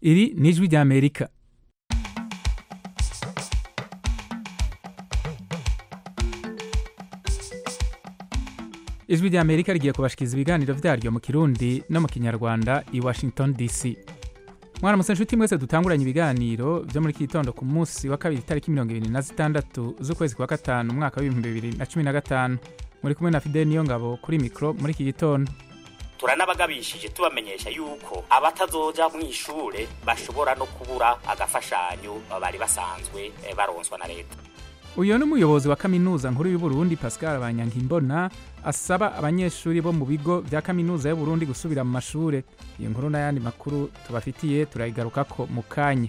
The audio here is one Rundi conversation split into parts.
iri ni ijwi ry'amerika ijwi ry'amerika rigiye kubashikiriza ibiganiro vyaryo mu kirundi no mu kinyarwanda i washington dc mwaramutse nshuti mwese dutanguranye ibiganiro vyo muri iki gitondo ku munsi wa kabiri itariki mirongo ibiri na zitandatu z'ukwezi kwa gatanu umwaka w'ibihumbi bibiri na cumi na gatanu muri kumwe na fideli niyo ngabo kuri mikro muri iki gitondo turanabagabishije tubamenyesha yuko abatazoja mu ishure bashobora no kubura agafashanyo bari basanzwe eh, baronswa na leta uyu ni umuyobozi wa kaminuza nkuru y'uburundi pascal banyankimbona asaba abanyeshuri bo mu bigo vya kaminuza y'uburundi gusubira mu mashure iyo nkuru n'ayandi makuru tubafitiye turayigarukako mu kanya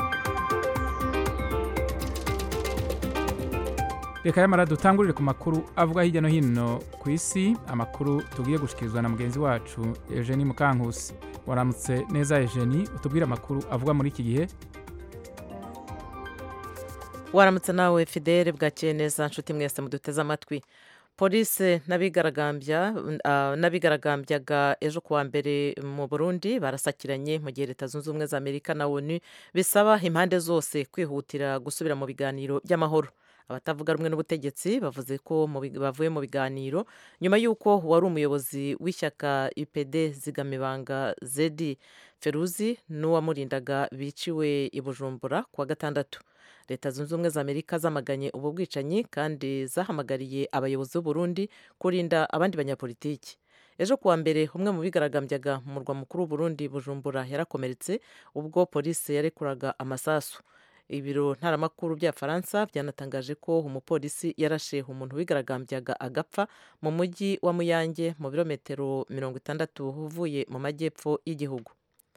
reka yamara dutangurire ku makuru avuga hirya no hino ku isi amakuru tugiye gushikirizwa na mugenzi wacu eugenie mukankusi waramutse neza eugenie utubwire amakuru avuga muri iki gihe waramutse nawe fidele bwakeye neza nshuti mwese muduteze amatwi polisi n'abigaragambya ah, n'abigaragambyaga ejo kuwa mbere mu burundi barasakiranye mu gihe leta zunze ubumwe za amerika na onu bisaba impande zose kwihutira gusubira mu biganiro by'amahoro abatavuga rumwe n'ubutegetsi bavuze ko mu bi- bavuye mu biganiro nyuma y'uko wari umuyobozi w'ishyaka ipd zigamibanga zedi feruzi n'uwamurindaga biciwe i bujumbura kuwa gatandatu leta zunze ubumwe za amerika zamaganye ubu bwicanyi kandi zahamagariye abayobozi b'uburundi kurinda abandi banyapolitiki ejo kuwa mbere umwe mu bigaragambyaga mu murwa mukuru w'uburundi bujumbura yarakomeretse ubwo polisi yarekuraga amasasu ibiro ntaramakuru bya faransa byanatangaje ko umupolisi yarashe umuntu wigaragambyaga agapfa mu mujyi wa muyange mu birometero mirongo itandatu uvuye mu majyepfo y'igihugu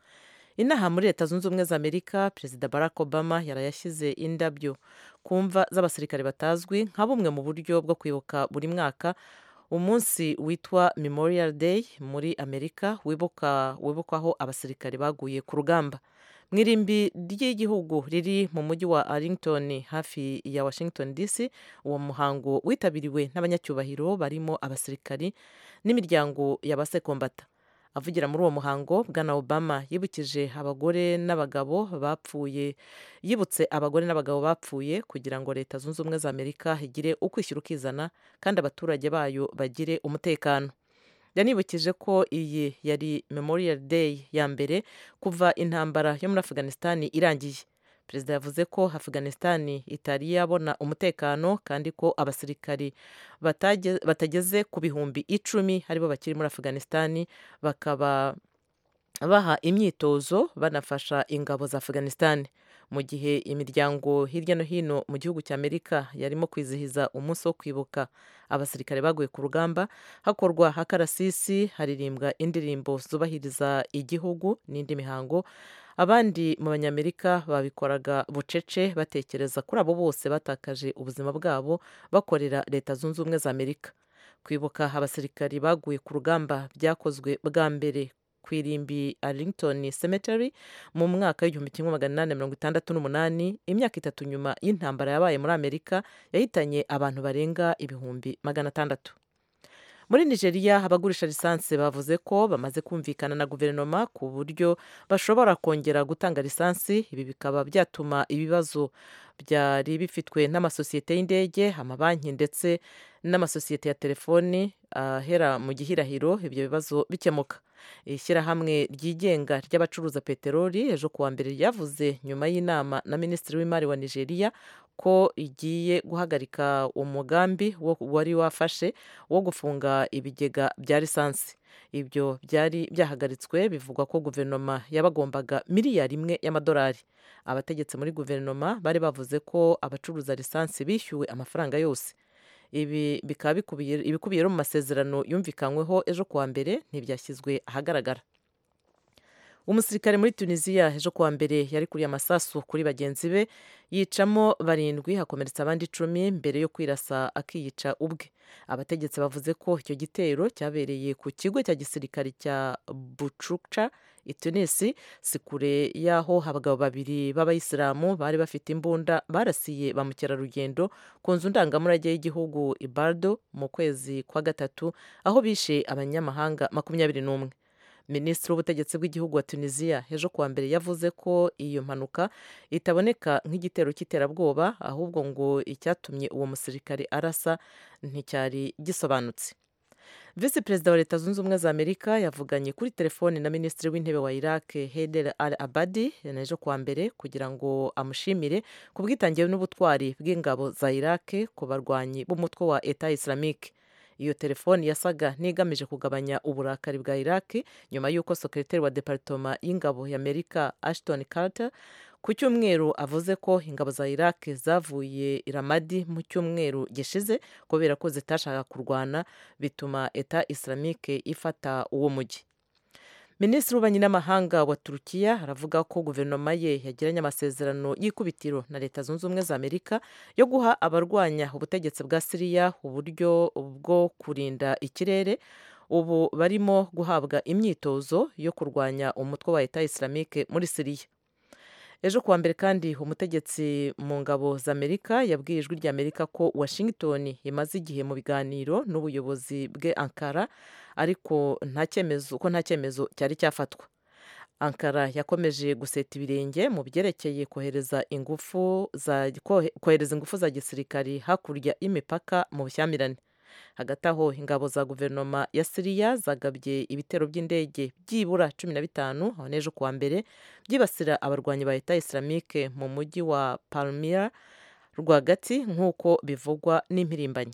inaha muri leta zunze ubumwe za amerika perezida barack obama yarayashyize indabyo ku mva z'abasirikare batazwi nka bumwe mu buryo bwo kwibuka buri mwaka umunsi witwa memorial day muri amerika wibuka wibukwaho abasirikare baguye ku rugamba mu irimbi ry'igihugu riri mu mujyi wa arlington hafi ya washington dc uwo muhango witabiriwe n'abanyacyubahiro barimo abasirikari n'imiryango y'abasekombata avugira muri uwo muhango bwana obama yibukije abagore n'abagabo bapfuye yibutse abagore n'abagabo bapfuye kugira ngo leta zunze ubumwe za amerika igire ukwishyira ukizana kandi abaturage bayo bagire umutekano yanibukije ko iyi yari memorial day ya mbere kuva intambara yo muri afghanistan irangiye perezida yavuze ko afghanistan itari yabona umutekano kandi ko abasirikari batage- batageze ku bihumbi icumi aribo bakiri muri afghanistan bakaba baha imyitozo banafasha ingabo za afghanistan mu gihe imiryango hirya no hino mu gihugu cya amerika yarimo kwizihiza umunsi wo kwibuka abasirikare baguye ku rugamba hakorwa akarasisi haririmbwa indirimbo zubahiriza igihugu n'indi mihango abandi mu banyamerika babikoraga bucece batekereza kuri abo bose batakaje ubuzima bwabo bakorera leta zunze ubumwe za amerika kwibuka abasirikari baguye ku rugamba byakozwe bwa mbere ku irimbi arlington cemetery mu mwaka w'igihumbi kimwe magana inani mirongo itandatu n'umunani imyaka itatu nyuma y'intambara yabaye muri amerika yahitanye abantu barenga ibihumbi magana atandatu muri nigeria abagurisha lisansi bavuze ko bamaze kumvikana na guverinoma ku buryo bashobora kongera gutanga lisansi ibi bikaba byatuma ibibazo byari bifitwe n'amasosiyete y'indege amabanki ndetse n'amasosiyete ya telefoni ahera mu gihirahiro ibyo bibazo bikemuka ishyirahamwe ryigenga ry'abacuruza peteroli ejo kuwa mbere ryavuze nyuma y'inama na minisitiri w'imari wa nigeria ko igiye guhagarika umugambi wo- wari wafashe wo gufunga ibigega bya lisansi ibyo byari byahagaritswe bivugwa ko guverinoma yabagombaga miliyari imwe y'amadolari abategetsi muri guverinoma bari bavuze ko abacuruza lisansi bishyuwe amafaranga yose ibi bikaba bikubiye ibikubiye rero mu masezerano yumvikanyweho ejo kuwa mbere ntibyashyizwe ahagaragara umusirikare muri tunisiya ejo kuwa mbere yari kuriye amasasu kuri bagenzi be yicamo barindwi hakomeretsa abandi icumi mbere yo kwirasa akiyica ubwe abategetsi bavuze ko icyo gitero cyabereye ku kigo cya gisirikare cya bucuca i tunisi si kure y'aho abagabo babiri b'abayisilamu bari bafite imbunda barasiye ba mukerarugendo ku nzu ndangamurage y'igihugu ibardo mu kwezi kwa gatatu aho bishe abanyamahanga makumyabiri n'umwe minisitiri w'ubutegetsi bw'igihugu wa tunisiya ejo kuwa mbere yavuze ko iyo mpanuka itaboneka nk'igitero cy'iterabwoba ahubwo ngo icyatumye uwo musirikare arasa nticyari gisobanutse visi perezida wa leta zunze ubumwe za amerika yavuganye kuri telefoni na minisitiri w'intebe wa iraq heder al abadi ejo kuwa mbere kugira ngo amushimire ku bwitange n'ubutwari bw'ingabo za iraq ku barwanyi b'umutwe wa eta islamique iyo telefoni yasaga n'igamije kugabanya uburakari bwa iraq nyuma y'uko sekreteri wa deparitoma y'ingabo y'amerika ashton carter ku cyumweru avuze ko ingabo za iraq zavuye iramadi mu cyumweru gishize kubera ko zitashaka kurwana bituma eta islamique ifata uwo mujyi minisitiri w'ububanyi n'amahanga wa turukiya aravuga ko guverinoma ye yagiranye amasezerano y'ikubitiro na leta zunze ubumwe za amerika yo guha abarwanya ubutegetsi bwa siriya uburyo bwo kurinda ikirere ubu barimo guhabwa imyitozo yo kurwanya umutwe wa eta islamique muri siriya ejo kuwa mbere kandi umutegetsi mu ngabo za amerika yabwiye ijwi rya amerika ko washington imaze igihe mu biganiro n'ubuyobozi bwe ankara ariko nta cyemezo ko nta cyemezo cyari cyafatwa ankara yakomeje guseta ibirenge mu byerekeye kohereza ingufu za kohereza ingufu za gisirikari hakurya y'imipaka mu bushyamirane hagati aho ingabo za guverinoma ya siriya zagabye ibitero by'indege byibura cumi na bitanu aho n'ejo kuwa mbere byibasira abarwanyi ba leta islamique mu mujyi wa palmira rwagati nk'uko bivugwa n'impirimbanyi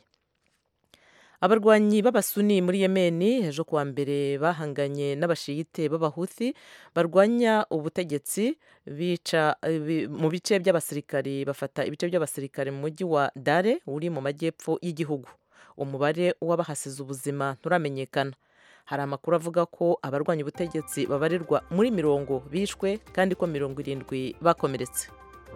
abarwanyi b'abasuni muri yemeni ejo kuwa mbere bahanganye n'abashiyite b'abahuthi barwanya ubutegetsi bica mu bice by'abasirikari bafata ibice by'abasirikare mu mujyi wa dare uri mu majyepfo y'igihugu umubare w'abahasize ubuzima nturamenyekana hari amakuru avuga ko abarwanya ubutegetsi babarirwa muri mirongo bishwe kandi ko mirongo irindwi bakomeretse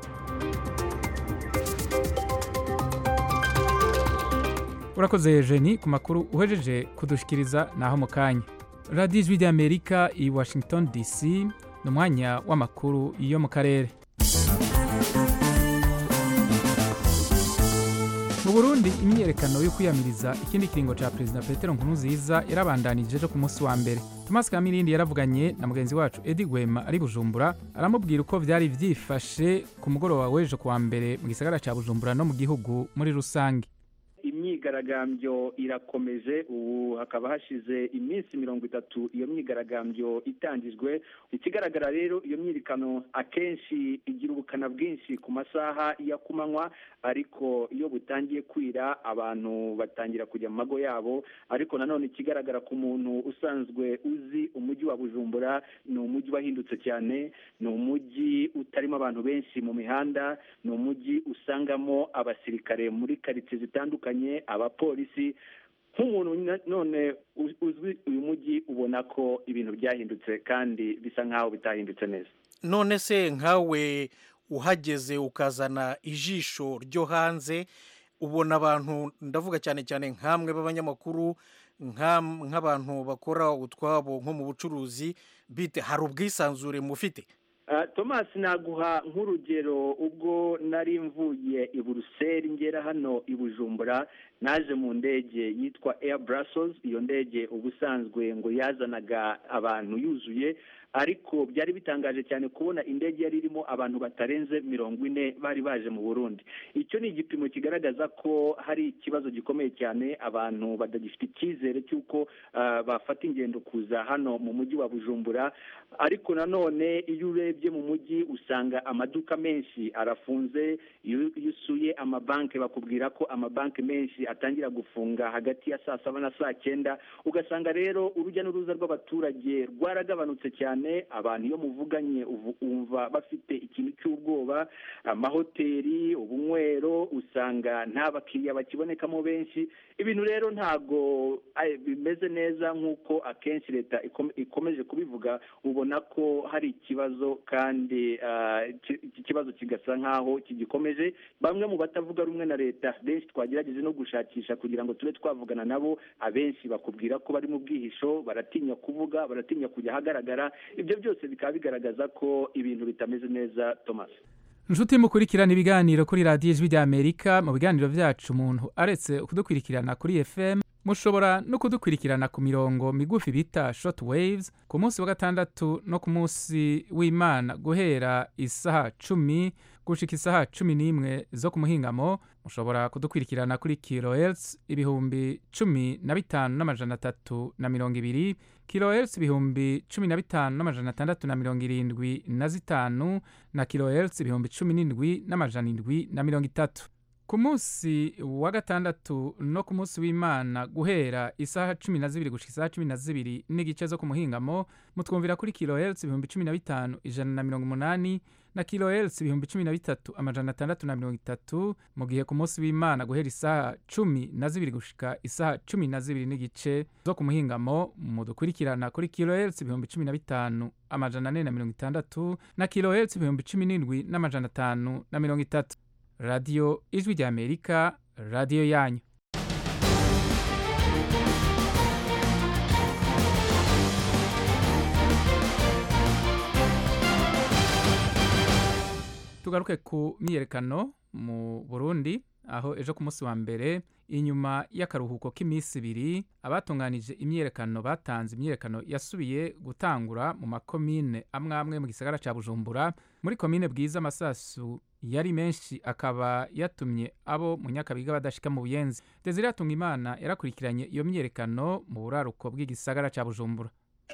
urakoze jeni ku makuru uhejeje kudushikiriza naho mu kanya radiyo ijwi ry'amerika i washington dc ni umwanya w'amakuru yo mu karere mu burundi imyiyerekano yo kwiyamiriza ikindi kiringo cya perezida petero nkurunziza yarabandanije ejo ku munsi wa mbere thomas kamirindi yaravuganye na mugenzi wacu edi gwema ari bujumbura aramubwira uko byari byifashe ku mugoroba w'ejo kuwa mbere mu gisagara cya bujumbura no mu gihugu muri rusange imyigaragambyo irakomeje ubu hakaba hashize iminsi mirongo itatu iyo myigaragambyo itangijwe ikigaragara rero iyo myirikano akenshi igira ubukana bwinshi ku masaha ya kumanywa ariko iyo butangiye kwira abantu batangira kujya mu mago yabo ariko nanone ikigaragara ku muntu usanzwe uzi umujyi wa bujumbura ni umujyi wahindutse cyane ni umujyi utarimo abantu benshi mu mihanda ni umujyi usangamo abasirikare muri karitsiye zitandukanye abapolisi nk'umuntu none uzwi uyu mujyi ubona ko ibintu byahindutse kandi bisa nk'aho bitahindutse neza none se nkawe uhageze ukazana ijisho ryo hanze ubona abantu ndavuga cyane cyane nk'amwe b'abanyamakuru nk'abantu bakora utwabo nko mu bucuruzi bite hari ubwisanzure mufite thomas naguha nk'urugero ubwo nari mvuye i buruseli ngera hano i bujumbura naje mu ndege yitwa air brussels iyo ndege ubusanzwe ngo yazanaga abantu yuzuye ariko byari bitangaje cyane kubona indege yari irimo abantu batarenze mirongo ine bari baje mu burundi icyo ni igipimo kigaragaza ko hari ikibazo gikomeye cyane abantu badagifite icyizere cy'uko bafata ingendo kuza hano mu mujyi wa bujumbura ariko nanone iyo urebye mu mujyi usanga amaduka menshi arafunze iyo usuye amabanki bakubwira ko amabanki menshi atangira gufunga hagati ya saa saba na saa cyenda ugasanga rero urujya n'uruza rw'abaturage rwaragabanutse cyane abantu iyo muvuganye umva bafite ikintu cy'ubwoba amahoteli ubunywero usanga nta bakiriya bakibonekamo benshi ibintu rero ntabwo bimeze neza nk'uko akenshi leta ikomeje kubivuga ubona ko hari ikibazo kandi iki kibazo kigasa nk'aho kigikomeje bamwe mu batavuga rumwe na leta benshi twagerageje no gushakisha kugira ngo tube twavugana nabo abenshi bakubwira ko bari mu bwihisho baratinya kuvuga baratinya kujya ahagaragara ibyo byose bikaba bigaragaza ko ibintu bitameze neza thomas inshuti mukurikirana ibiganiro kuri radiyo ijwi ry'amerika mu biganiro byacu umuntu aretse kudukurikirana kuri fm mushobora no kudukurikirana ku mirongo migufi bita short waves ku munsi wa gatandatu no ku munsi w'imana guhera isaha cumi gushika isaha cumi n'imwe zo ku muhingamo mushobora kudukurikirana kuri kilohertz ibihumbi cumi na bitanu n'amajana atatu na mirongo ibiri kilohertz ibihumbi cumi na bitanu n'amajana atandatu na mirongo irindwi na zitanu na kilohertz ibihumbi cumi n'indwi n'amajana indwi na mirongo itatu ku munsi wa gatandatu no ku munsi w'imana guhera isaha cumi na zibiri gushika isaha cumi na zibiri n'igice zo ku muhingamo mutwumvira kuri kilohertz ibihumbi cumi na bitanu ijana na mirongo umunani na kilohertz ibihumbi cumi na bitatu amajana atandatu na mirongo itatu mu gihe ku munsi w'imana guhera isaha cumi na zibiri gushika isaha cumi na zibiri n'igice zo ku muhingamo mudukurikirana kuri kilohertz ibihumbi cumi na bitanu amajana ane na mirongo itandatu na kilohertz ibihumbi cumi n'indwi n'amajana atanu na mirongo itatu radiyo ijwi ry'amerika radiyo yanyu tugaruke ku myiyerekano mu burundi aho ejo ku munsi wa mbere inyuma y'akaruhuko k'iminsi ibiri abatunganije imyiyerekano batanze imyiyerekano yasubiye gutangura mu makomine amwe amwe mu gisagara cya bujumbura muri komine bwiza amasasu yari menshi akaba yatumye abo mu nyakabiga badashika mu buyenzi desire yatunga imana yarakurikiranye iyo myiyerekano mu buraruko bw'igisagara cya bujumbura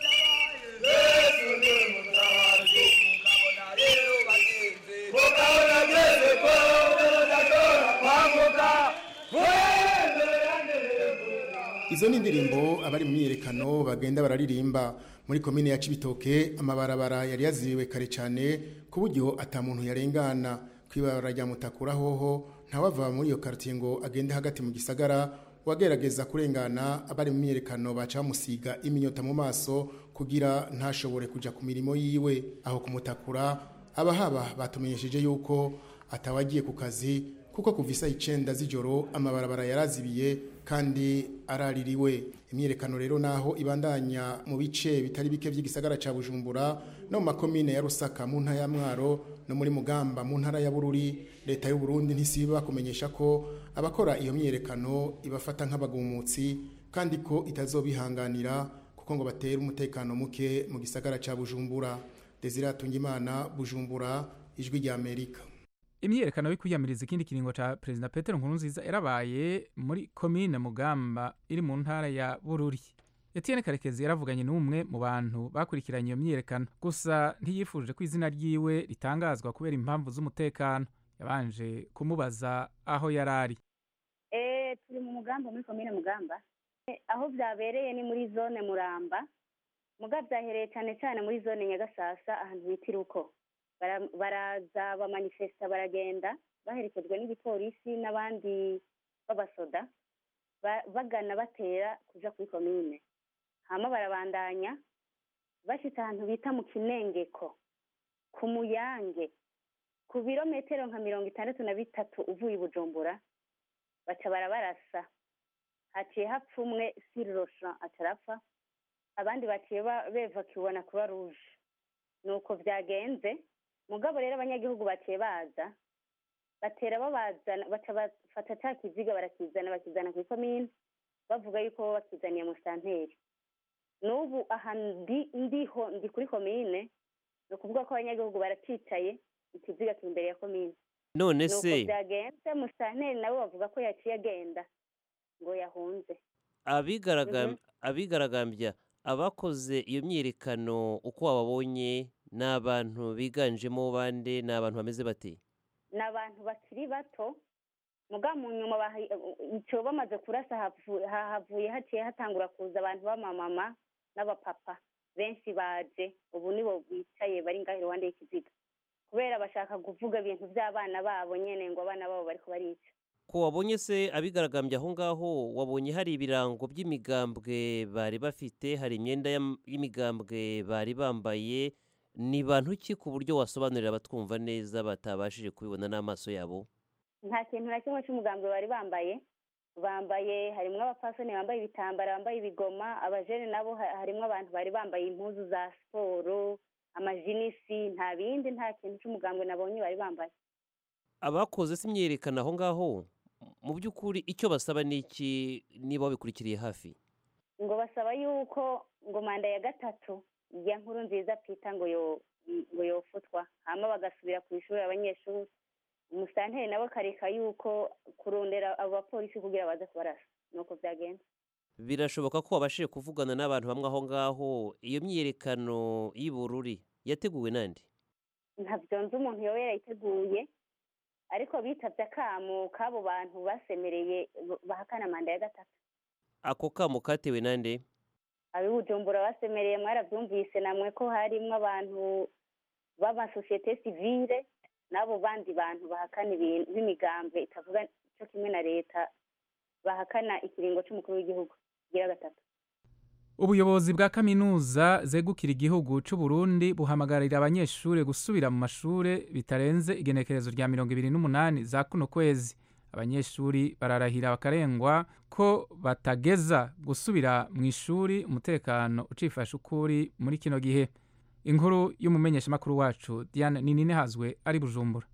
izo ni indirimbo abari mu myiyerekano bagenda bararirimba muri komine ya cibitoke amabarabara yari yazibiwe kare cyane ku buryo atamuntu yarengana kw'ibarabara rya mutakura hoho ntawava muri iyo karitiye ngo agende hagati mu gisagara wagerageza kurengana abari mu myiyerekano baca bamusiga iminyota mu maso kugira ntashobore kuja ku mirimo yiwe aho kumutakura abahaba batumenyesheje yuko atawagiye ku kazi kuko kuva isaha icenda z'ijoro amabarabara yarazibiye kandi araririwe imyiyerekano rero naho ibandanya mu bice bitari bike by'igisagara ca bujumbura no mu makomine ya rusaka mu ntara ya mwaro no muri mugamba mu ntara ya bururi leta y'u burundi ntisiba kumenyesha ko abakora iyo myiyerekano ibafata nk'abagumutsi kandi ko itazobihanganira kuko ngo batera umutekano muke mu gisagara ca bujumbura desire atungimana bujumbura ijwi rya amerika imyiyerekano yo kwiyamiriza ikindi kiringo ca perezida petero nkurunziza yarabaye muri komine mugamba iri mu ntara ya bururi etienne karekezi yaravuganye n'umwe mu bantu bakurikiranye iyo myiyerekano gusa ntiyifuje ko izina ryiwe ritangazwa kubera impamvu z'umutekano yabanje kumubaza aho yari ari eh turi mu mugamba muri komine mugamba Eh, aho byabereye ni muri zone muramba muga byahereye cyane cyane muri zone nyagasasa ahantu bita iruko Bara- baraza bamanifesta baragenda baherekejwe n'igipolisi n'abandi b'abasoda ba- bagana batera kuja kuri komine hama barabandanya bashitse ahantu bita mu kinengeko ku muyange ku birometero nka mirongo itandatu na bitatu uvuye i bujumbura baca barabarasa haciye hapfa umwe sirosha acarapfa abandi baciye ba- bevakiwe na croix rouge nuko vyagenze mugabo rero abanyagihugu baciye baza batera babazana baca bafata ca kiziga barakizana bakizana kuri komine bavuga yuko bo bakizaniye mu santeri n'ubu aha ndi ndiho ndi kuri komine ni ukuvuga ko abanyagihugu baracicaye ikiziga kiri imbere ya komine none nuko se byagenze musanteri nabo bavuga ko yaciye agenda ngo yahunze abigaragam- abigaragambya abakoze iyo myiyerekano uko wababonye ni abantu biganjemo bande ni abantu bameze bate ni abantu bakiri bato muga mu nyuma bahi- ico bamaze kurasa havu- ha- havuye haciye hatangura kuza abantu b'amamama n'abapapa benshi baje ubu nibo bicaye bari ngaho iruhande y'ikiziga kubera bashaka kuvuga ibintu by'abana babo nyene ngo abana babo bariko barica ko wabonye se abigaragambya aho ngaho wabonye hari ibirango by'imigambwe bari bafite hari imyenda y'am- y'imigambwe bari bambaye ni bantu ki ku buryo wasobanurira abatwumva neza batabashije kubibona n'amaso yabo nta kintu na kimwe c'umugambwe bari bambaye bambaye harimwo abapfasoni bambaye ibitambara bambaye ibigoma abajene nabo ha- harimwo abantu bari bambaye impuzu za siporo amajinisi nta bindi nta kintu c'umugambwe nabonye bari bambaye abakoze se imyiyerekano aho ngaho mu by'ukuri icyo basaba ni iki niba wabikurikiriye hafi ngo basaba yuko ngo manda ya gatatu ya nkuru nziza pita ngo yo ngo yofutwa hama bagasubira ku ishuri abanyeshuri umusanteri nawe akareka yuko kurondera abo bapolisi kugira baze kubarasa nuko byagenze birashoboka ko wabashije kuvugana n'abantu bamwe aho ngaho iyo myiyerekano y'ubururi yateguwe nande ntabyo nzi umuntu yoba yarayiteguye ariko bitabye akamo k'abo bantu basemereye bahakana manda ya gatatu ako kamo katewe nande ab'i bujumbura basemereye mwarabyumvise namwe ko harimo abantu b'amasosiyete sivile n'abo bandi bantu bahakana ibintu b'imigambwe itavuga cyo kimwe na leta bahakana ikiringo cy'umukuru w'igihugu kigira gatatu ubuyobozi bwa kaminuza zegukira igihugu cy'u Burundi buhamagarira abanyeshuri gusubira mu mashuri bitarenze igenekerezo rya mirongo ibiri n'umunani za kuno kwezi abanyeshuri bararahira bakarengwa ko batageza gusubira mu ishuri umutekano ucifashe ukuri muri kino gihe inkuru y'umumenyeshamakuru wacu diane nini hazwe ari bujumbura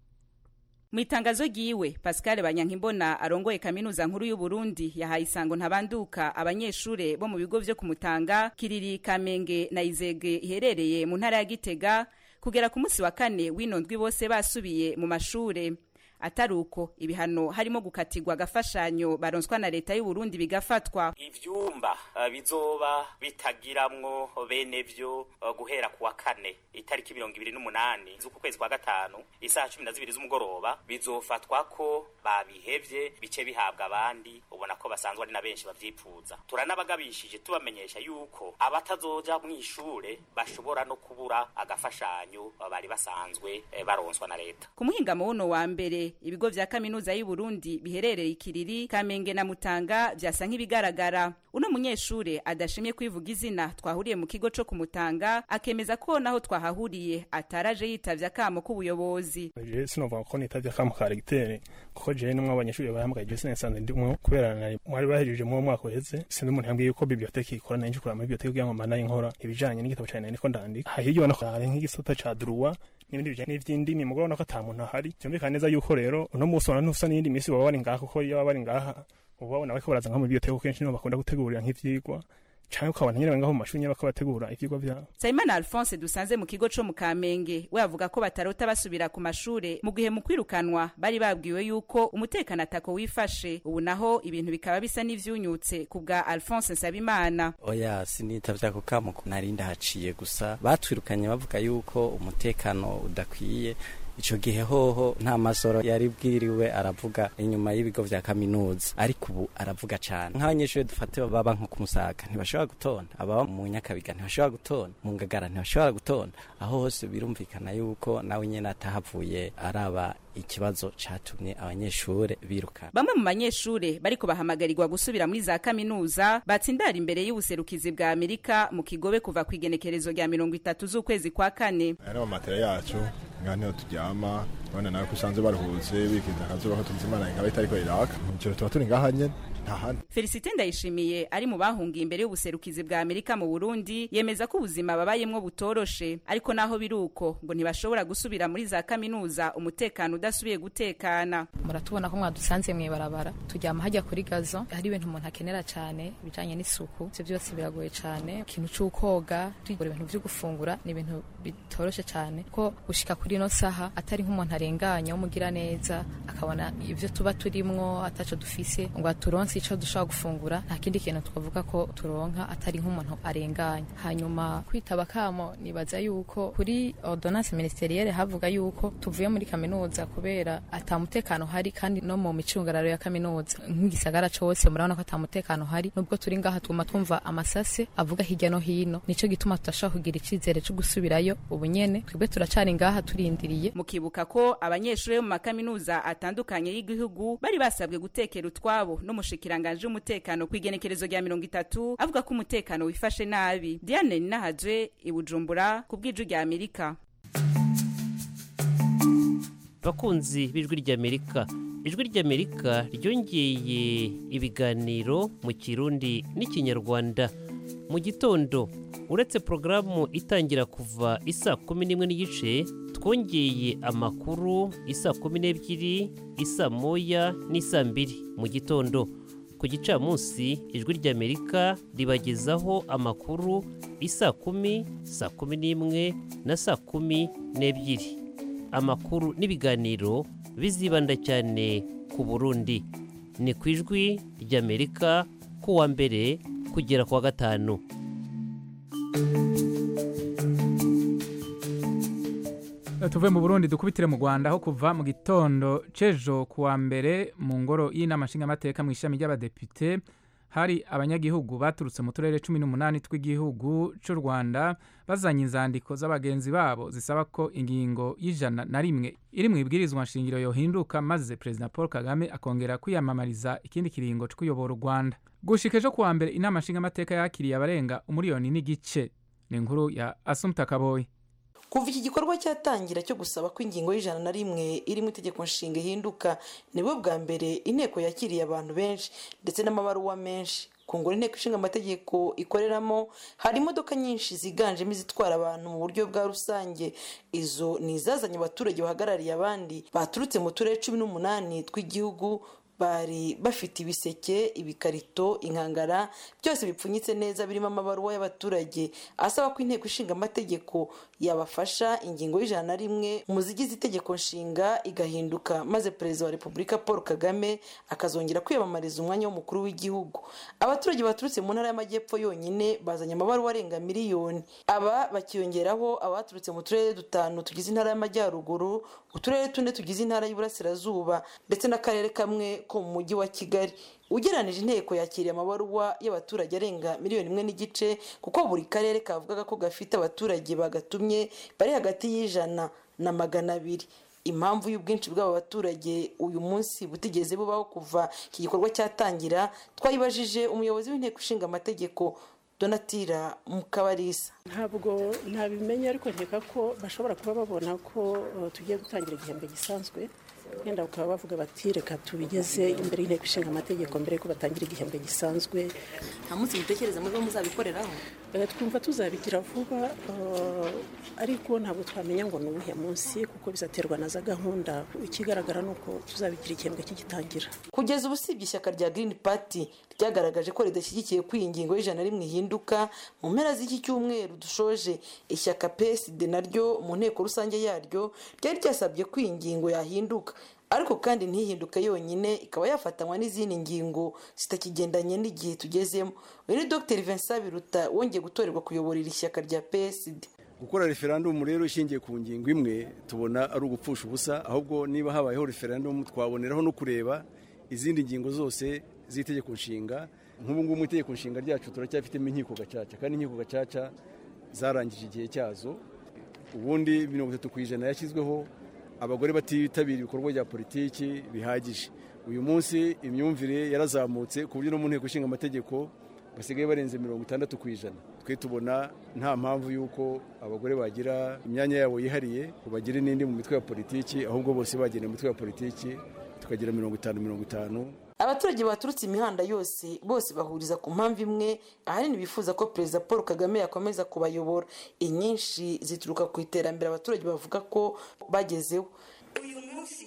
mu itangazo ryiwe pascal banyankimbona arongoye kaminuza nkuru y'u Burundi yahaye isango ntabanduka abanyeshure bo mu bigo vyo kumutanga kiriri kamenge na izege iherereye mu ntara ya gitega kugera ku munsi wa kane w'ino ndwi bose basubiye mu mashure atari uko ibihano harimo gukatirwa agafashanyo baronswa na leta y'u Burundi bigafatwa ivyumba uh, bizoba bitagiramwo bene vyo uh, guhera kuwa kane itariki mirongo ibiri n'umunani z'uku kwezi kwa gatanu isaha cumi na zibiri z'umugoroba bizofatwa ko babihevye bice bihabwa abandi ubona ko basanzwe ari na benshi bavyipfuza turanabagabishije tubamenyesha yuko abatazoja mw'ishure bashobora no kubura agafashanyo bari basanzwe eh, baronswa na leta ku muhingamo wuno wa mbere ibigo vya kaminuza y'u Burundi biherereye ikiriri Kamenge na Mutanga vyasa nk'ibigaragara uno munyeshure adashimye kwivuga izina twahuriye mu kigo co kumutanga akemeza ko naho twahahuriye ataraje yitavye akamo k'ubuyobozi je sinovuga ko nitavye akamo ka regiteri kuko je nimwe abanyeshuri bahamagaye je sinasanze ndimwe kubera nari mwari bahejeje mu mwaka uheze sinzi umuntu yambwiye yuko biblioteki ikora nanje kurama biblioteki kugira ngo manaye nkora ibijanye n'igitabo cane niko ndandika hahiryo no hari nk'igisata ca droit n'ibindi bijanye n'ivy'indimi mugabo nako ata muntu ahari vyumvikana neza yuko rero uno musi wana ntusa n'iyindi misi baba bari ngaha kuko iyo baba bari ngaha uba babona bariko baraza nko mu biblioteki kenshi niho bakunda gutegurira nk'ivyigwa canke ukabona nyene ngaho mu mashuri nyene bako bategura ivyigwa vyabo Saimana Alphonse dusanze mu kigo co mu Kamenge we avuga ko batarota basubira ku mashure mu gihe mu kwirukanwa bari babwiwe yuko umutekano atako wifashe ubu naho ibintu bikaba bisa n'ivyunyutse ku bwa Alphonse Nsabimana oya sinitavye ako kamo nari ndahaciye gusa batwirukanye bavuga yuko umutekano udakwiye ico gihe hoho nta masoro yari bwiriwe aravuga inyuma y'ibigo vya kaminuza ariko ubu aravuga cane nk'abanyeshuri dufate baba nko kumusaga ntibashobora gutonda ababa mu nyakabiga ntibashobora gutonda mu ngagara ntibashobora gutonda aho hose birumvikana yuko nawe nyene atahavuye araba ikibazo catumye abanyeshure birukana bamwe mu banyeshure bariko bahamagarirwa gusubira muri za kaminuza batsindara imbere y'ubuserukizi bwa Amerika mu kigobe kuva ku igenekerezo rya mirongo itatu z'ukwezi kwa kane aya ni amatera yacu ngaha niho turyama urabona nawe ko usanzwe baruhutse bikiza akazuba ko tuzi imana ikaba itariko iraka mu ijoro tuba turi ngaha nyene nta handi Felicite Ndayishimiye ari mu bahungiye imbere y'ubuserukizi bwa Amerika mu Burundi yemeza ko ubuzima babayemwo butoroshe ariko naho biruko ngo ntibashobora gusubira muri za kaminuza umutekano udasubiye gutekana muratubona ko mwadusanze mwibarabara turyama hajya kuri gazo hari ibintu umuntu akenera cyane ibijanye n'isuku ivyo byose biragoye cyane ikintu c'ukoga tugura ibintu vyo gufungura ni ibintu bitoroshe cyane ko gushika kuri ino saha atari nk'umuntu arenganya w'umugira neza akabona ivyo tuba turimwo ataco dufise ngo aturonse ico dushobora gufungura nta kindi kintu twavuga ko turonka atari nk'umuntu arenganya hanyuma kwitaba kamo nibaza yuko kuri ordonnance ministerielle havuga yuko tuvuye muri kaminuza kubera ata mutekano hari kandi no mu micungararo ya kaminuza nk'igisagara cose murabona ko ata mutekano hari nubwo turi ngaha tuguma twumva amasase avuga hirya no hino nico gituma tudashobora kugira icizere co gusubirayo ubu nyene twebwe turacari ngaha turindiriye mukibuka ko abanyeshuri bo mu makaminuza atandukanye y'igihugu bari basabwe gutekera utwabo n'umushikiranganje w'umutekano ku igenekerezo rya mirongo itatu avuga ko umutekano wifashe nabi diane ninahaje i bujumbura ku bw'iju rya amerika bakunzi b'ijwi ry'amerika ijwi ry'amerika ryongeye ibiganiro mu kirundi n'ikinyarwanda mu gitondo uretse porogaramu itangira kuva isa kumi n'imwe n'igice twongeye amakuru isa kumi n'ebyiri isa moya n'isa mbiri mu gitondo ku gicamunsi ijwi ry'amerika ribagezaho amakuru isa kumi saa kumi n'imwe na saa kumi n'ebyiri amakuru n'ibiganiro bizibanda cyane ku burundi ni ku ijwi ry'amerika ku wa mbere kugera ku wa gatanu tuve mu burundi dukubitire mu rwanda aho kuva mu gitondo c'ejo ku wa mbere mu ngoro y'inama nshingamateka mu ishami ry'abadepite hari abanyagihugu baturutse mu turere cumi n'umunani tw'igihugu cy'u rwanda bazanye inzandiko z'abagenzi babo zisaba ko ingingo y'ijana na rimwe iri mu ibwirizwa nshingiro yohinduka maze perezida paul kagame akongera kwiyamamariza ikindi kiringo cyo kuyobora u rwanda gushika ejo ku wa mbere inama nshingamateka yakiriye abarenga umuriyoni n'igice ni inkuru ya asumta kaboyi kuva iki gikorwa cyatangira cyo gusaba ko ingingo y'ijana na rimwe iri mu itegeko nshinga ihinduka nibwo bwa mbere inteko yakiriye abantu benshi ndetse n'amabaruwa menshi ku ngoro inteko ishinga amategeko ikoreramo hari imodoka nyinshi ziganjemo izitwara abantu mu buryo bwa rusange izo ni izazanye abaturage bahagarariye abandi baturutse mu turere cumi n'umunani tw'igihugu bari bafite ibiseke ibikarito inkangara byose bipfunyitse neza birimo amabaruwa y'abaturage asaba ko inteko ishinga amategeko yabafasha ingingo y'ijana na rimwe mu zigize itegeko nshinga igahinduka maze perezida wa repubulika paul kagame akazongera kwiyamamariza umwanya w'umukuru w'igihugu abaturage baturutse mu ntara y'amajyepfo yonyine bazanye amabaruwa arenga miliyoni aba bakiyongeraho abaturutse mu turere dutanu tugize intara y'amajyaruguru uturere tune tugize intara y'uburasirazuba ndetse n'akarere kamwe ko mu mujyi wa kigali ugereranije inteko yakiriye amabaruwa y'abaturage arenga miliyoni imwe n'igice kuko buri karere kavugaga ko gafite abaturage bagatumye bari hagati y'ijana na magana abiri impamvu y'ubwinshi bw'aba baturage uyu munsi butigeze bubaho kuva iki gikorwa cyatangira twayibajije umuyobozi w'inteko ishinga amategeko donatira mukabarisa ntabwo ntabimenya ariko nkeka ko bashobora kuba babona ko tugiye gutangira igihembwe gisanzwe wenda bakaba bavuga bati reka tubigeze imbere y'inteko ishinga amategeko mbere yuko batangira igihembwe gisanzwe nta munsi mutekereza muri bo muzabikoreraho twumva tuzabigira vuba ariko ntabwo twamenya ngo ni uwuhe munsi kuko bizaterwa na za gahunda ikigaragara ni uko tuzabigira igihembwe kigitangira kugeza ubu usibye ishyaka rya Green Party ryagaragaje ko ridashyigikiye ko iyi ngingo y'ijana rimwe ihinduka mu mpera z'iki cyumweru dushoje ishyaka PSD naryo mu nteko rusange yaryo ryari ryasabye ko iyi ngingo yahinduka ariko kandi ntihinduke yonyine ikaba yafatanywa n'izindi ngingo zitakigendanye n'igihe tugezemo uyu ni dr vincent biruta wongeye gutorerwa kuyobora iri shyaka rya psd gukora referandumu rero ishingiye ku ngingo imwe tubona ari ugupfusha ubusa ahubwo niba habayeho referandumu twaboneraho no kureba izindi ngingo zose z'itegeko nshinga nk'ubu ngubu mu itegeko nshinga ryacu turacyafitemo inkiko gacaca kandi inkiko gacaca zarangije igihe cyazo ubundi mirongo itatu ku ijana yashyizweho abagore batitabira ibikorwa bya politiki bihagije uyu munsi imyumvire yarazamutse ku buryo no mu nteko ishinga amategeko basigaye barenze mirongo itandatu ku ijana twe tubona nta mpamvu y'uko abagore bagira imyanya yabo yihariye bagire n'indi mu mitwe ya politiki ahubwo bose bagenda mu mitwe ya politiki tukagira mirongo itanu mirongo itanu abaturage baturutse imihanda yose bose bahuriza ku mpamvu imwe ahanini bifuza ko perezida paul kagame yakomeza kubayobora inyinshi zituruka ku iterambere abaturage bavuga ko bagezeho uyu munsi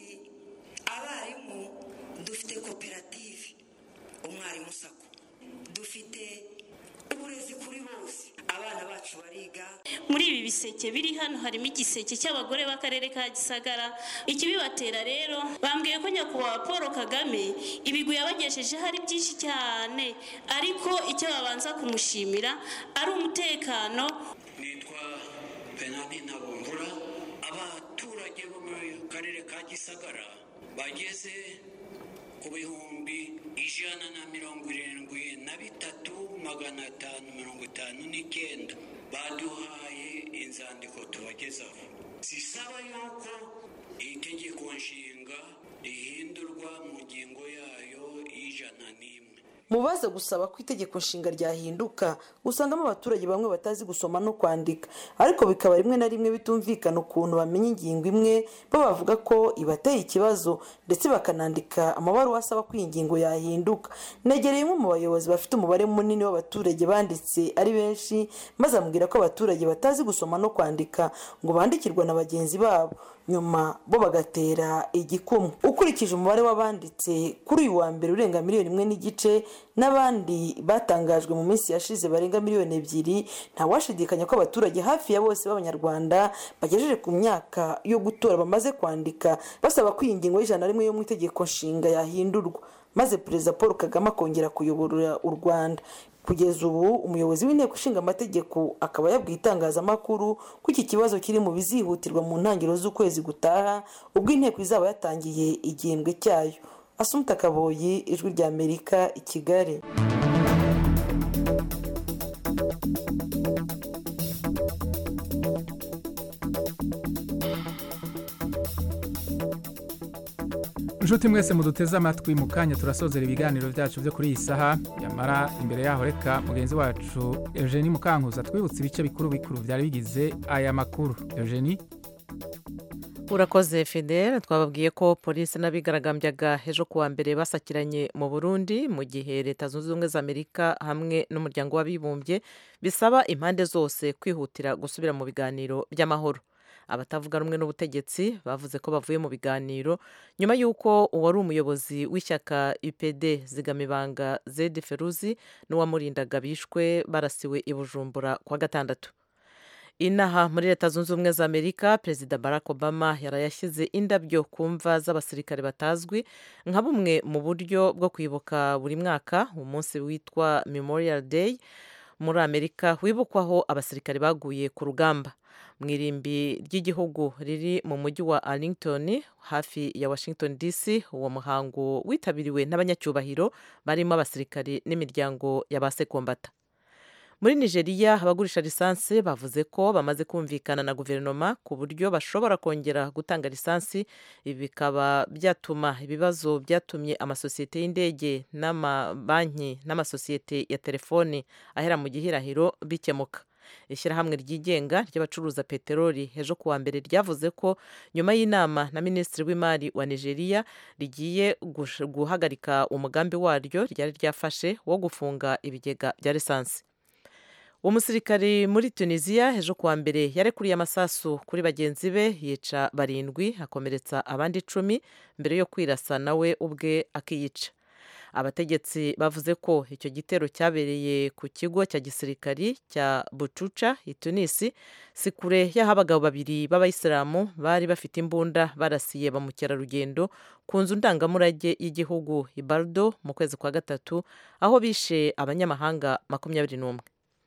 abarimu dufite koperative umwarimu sako dufite uburezi kuri bose abana bacu bariga muri ibi biseke biri hano harimo igiseke cy'abagore b'akarere ka gisagara ikibibatera rero bambwiye ko nyakubahwa paul kagame ibigwi yabagejejeho ari byinshi cyane ariko icyo babanza kumushimira ari umutekano nitwa penani ntabungura abaturage bo mu karere ka gisagara bageze ku bihumbi ijana na mirongo irindwi na bitatu magana atanu mirongo itanu n'icyenda baduhaye inzandiko tubagezaho zisaba yuko iri tegeko nshinga rihindurwa mu ngingo yayo y'ijana n'imwe mu baza gusaba ko itegeko nshinga ryahinduka usangamo abaturage bamwe batazi gusoma no kwandika ariko bikaba rimwe na rimwe bitumvikana ukuntu bamenya ingingo imwe bo bavuga ko ibateye ikibazo ndetse bakanandika amabaruwa asaba ko iyi ngingo yahinduka negereye umwe mu bayobozi bafite umubare munini w'abaturage banditse ari benshi maze ambwira ko abaturage batazi gusoma no kwandika ngo bandikirwa na bagenzi babo nyuma bo bagatera igikumwe ukurikije umubare w'abanditse kuri uyu wa mbere urenga miliyoni imwe n'igice n'abandi batangajwe mu minsi yashize barenga miliyoni ebyiri ntawashidikanya ko abaturage hafi ya bose b'abanyarwanda bagejeje ku myaka yo gutora bamaze kwandika basaba ko iyi ngingo y'ijana na rimwe yo mu itegeko nshinga yahindurwa maze perezida paul kagame akongera kuyobora u rwanda kugeza ubu umuyobozi w'inteko ishinga amategeko akaba yabwiye itangazamakuru ko iki kibazo kiri mu bizihutirwa mu ntangiriro z'ukwezi gutaha ubwo inteko izaba yatangiye igihembwe cyayo asumuta kaboyi ijwi rya amerika i kigali inshuti mwese muduteze amatwi mu kanya turasozera ibiganiro byacu byo kuri iyi saha yamara imbere yaho reka mugenzi wacu eugenie mukankuza twibutse ibice bikuru bikuru byari bigize aya makuru eugenie urakoze fidel twababwiye ko polisi n'abigaragambyaga ejo kuwa mbere basakiranye mu burundi mu gihe leta zunze ubumwe za amerika hamwe n'umuryango w'abibumbye bisaba impande zose kwihutira gusubira mu biganiro by'amahoro abatavuga rumwe n'ubutegetsi bavuze ko bavuye mu biganiro nyuma y'uko uwari umuyobozi w'ishyaka upd zigamibanga zedi feruzi n'uwamurindaga bishwe barasiwe i bujumbura kwa gatandatu inaha muri leta zunze ubumwe za amerika perezida barack obama yarayashyize indabyo ku mva z'abasirikare batazwi nka bumwe mu buryo bwo kwibuka buri mwaka umunsi witwa memorial day muri amerika wibukwaho abasirikare baguye ku rugamba mu irimbi ry'igihugu riri mu mujyi wa arlington hafi ya washington dc uwo muhango witabiriwe n'abanyacyubahiro barimo abasirikari n'imiryango ya ba sekombata muri nigeria abagurisha lisansi bavuze ko bamaze kumvikana na guverinoma ku buryo bashobora kongera gutanga lisansi ibi bikaba byatuma ibibazo byatumye amasosiyete y'indege n'amabanki n'amasosiyete ya telefoni ahera mu gihirahiro bikemuka ishyirahamwe ryigenga ry'abacuruza peteroli ejo kuwa mbere ryavuze ko nyuma y'inama na minisitiri w'imari wa nigeria rigiye guhagarika umugambi waryo ryari ryafashe wo gufunga ibigega bya lisansi umusirikari muri tunisiya ejo kuwa mbere yarekuriye amasasu kuri bagenzi be yica barindwi akomeretsa abandi icumi mbere yo kwirasa nawe ubwe akiyica abategetsi bavuze ko icyo gitero cyabereye ku kigo cya gisirikari cya bucuca i tunisi si kure y'aho abagabo babiri b'abayisilamu bari bafite imbunda barasiye ba mukerarugendo ku nzu ndangamurage y'igihugu ibardo mu kwezi kwa gatatu aho bishe abanyamahanga makumyabiri n'umwe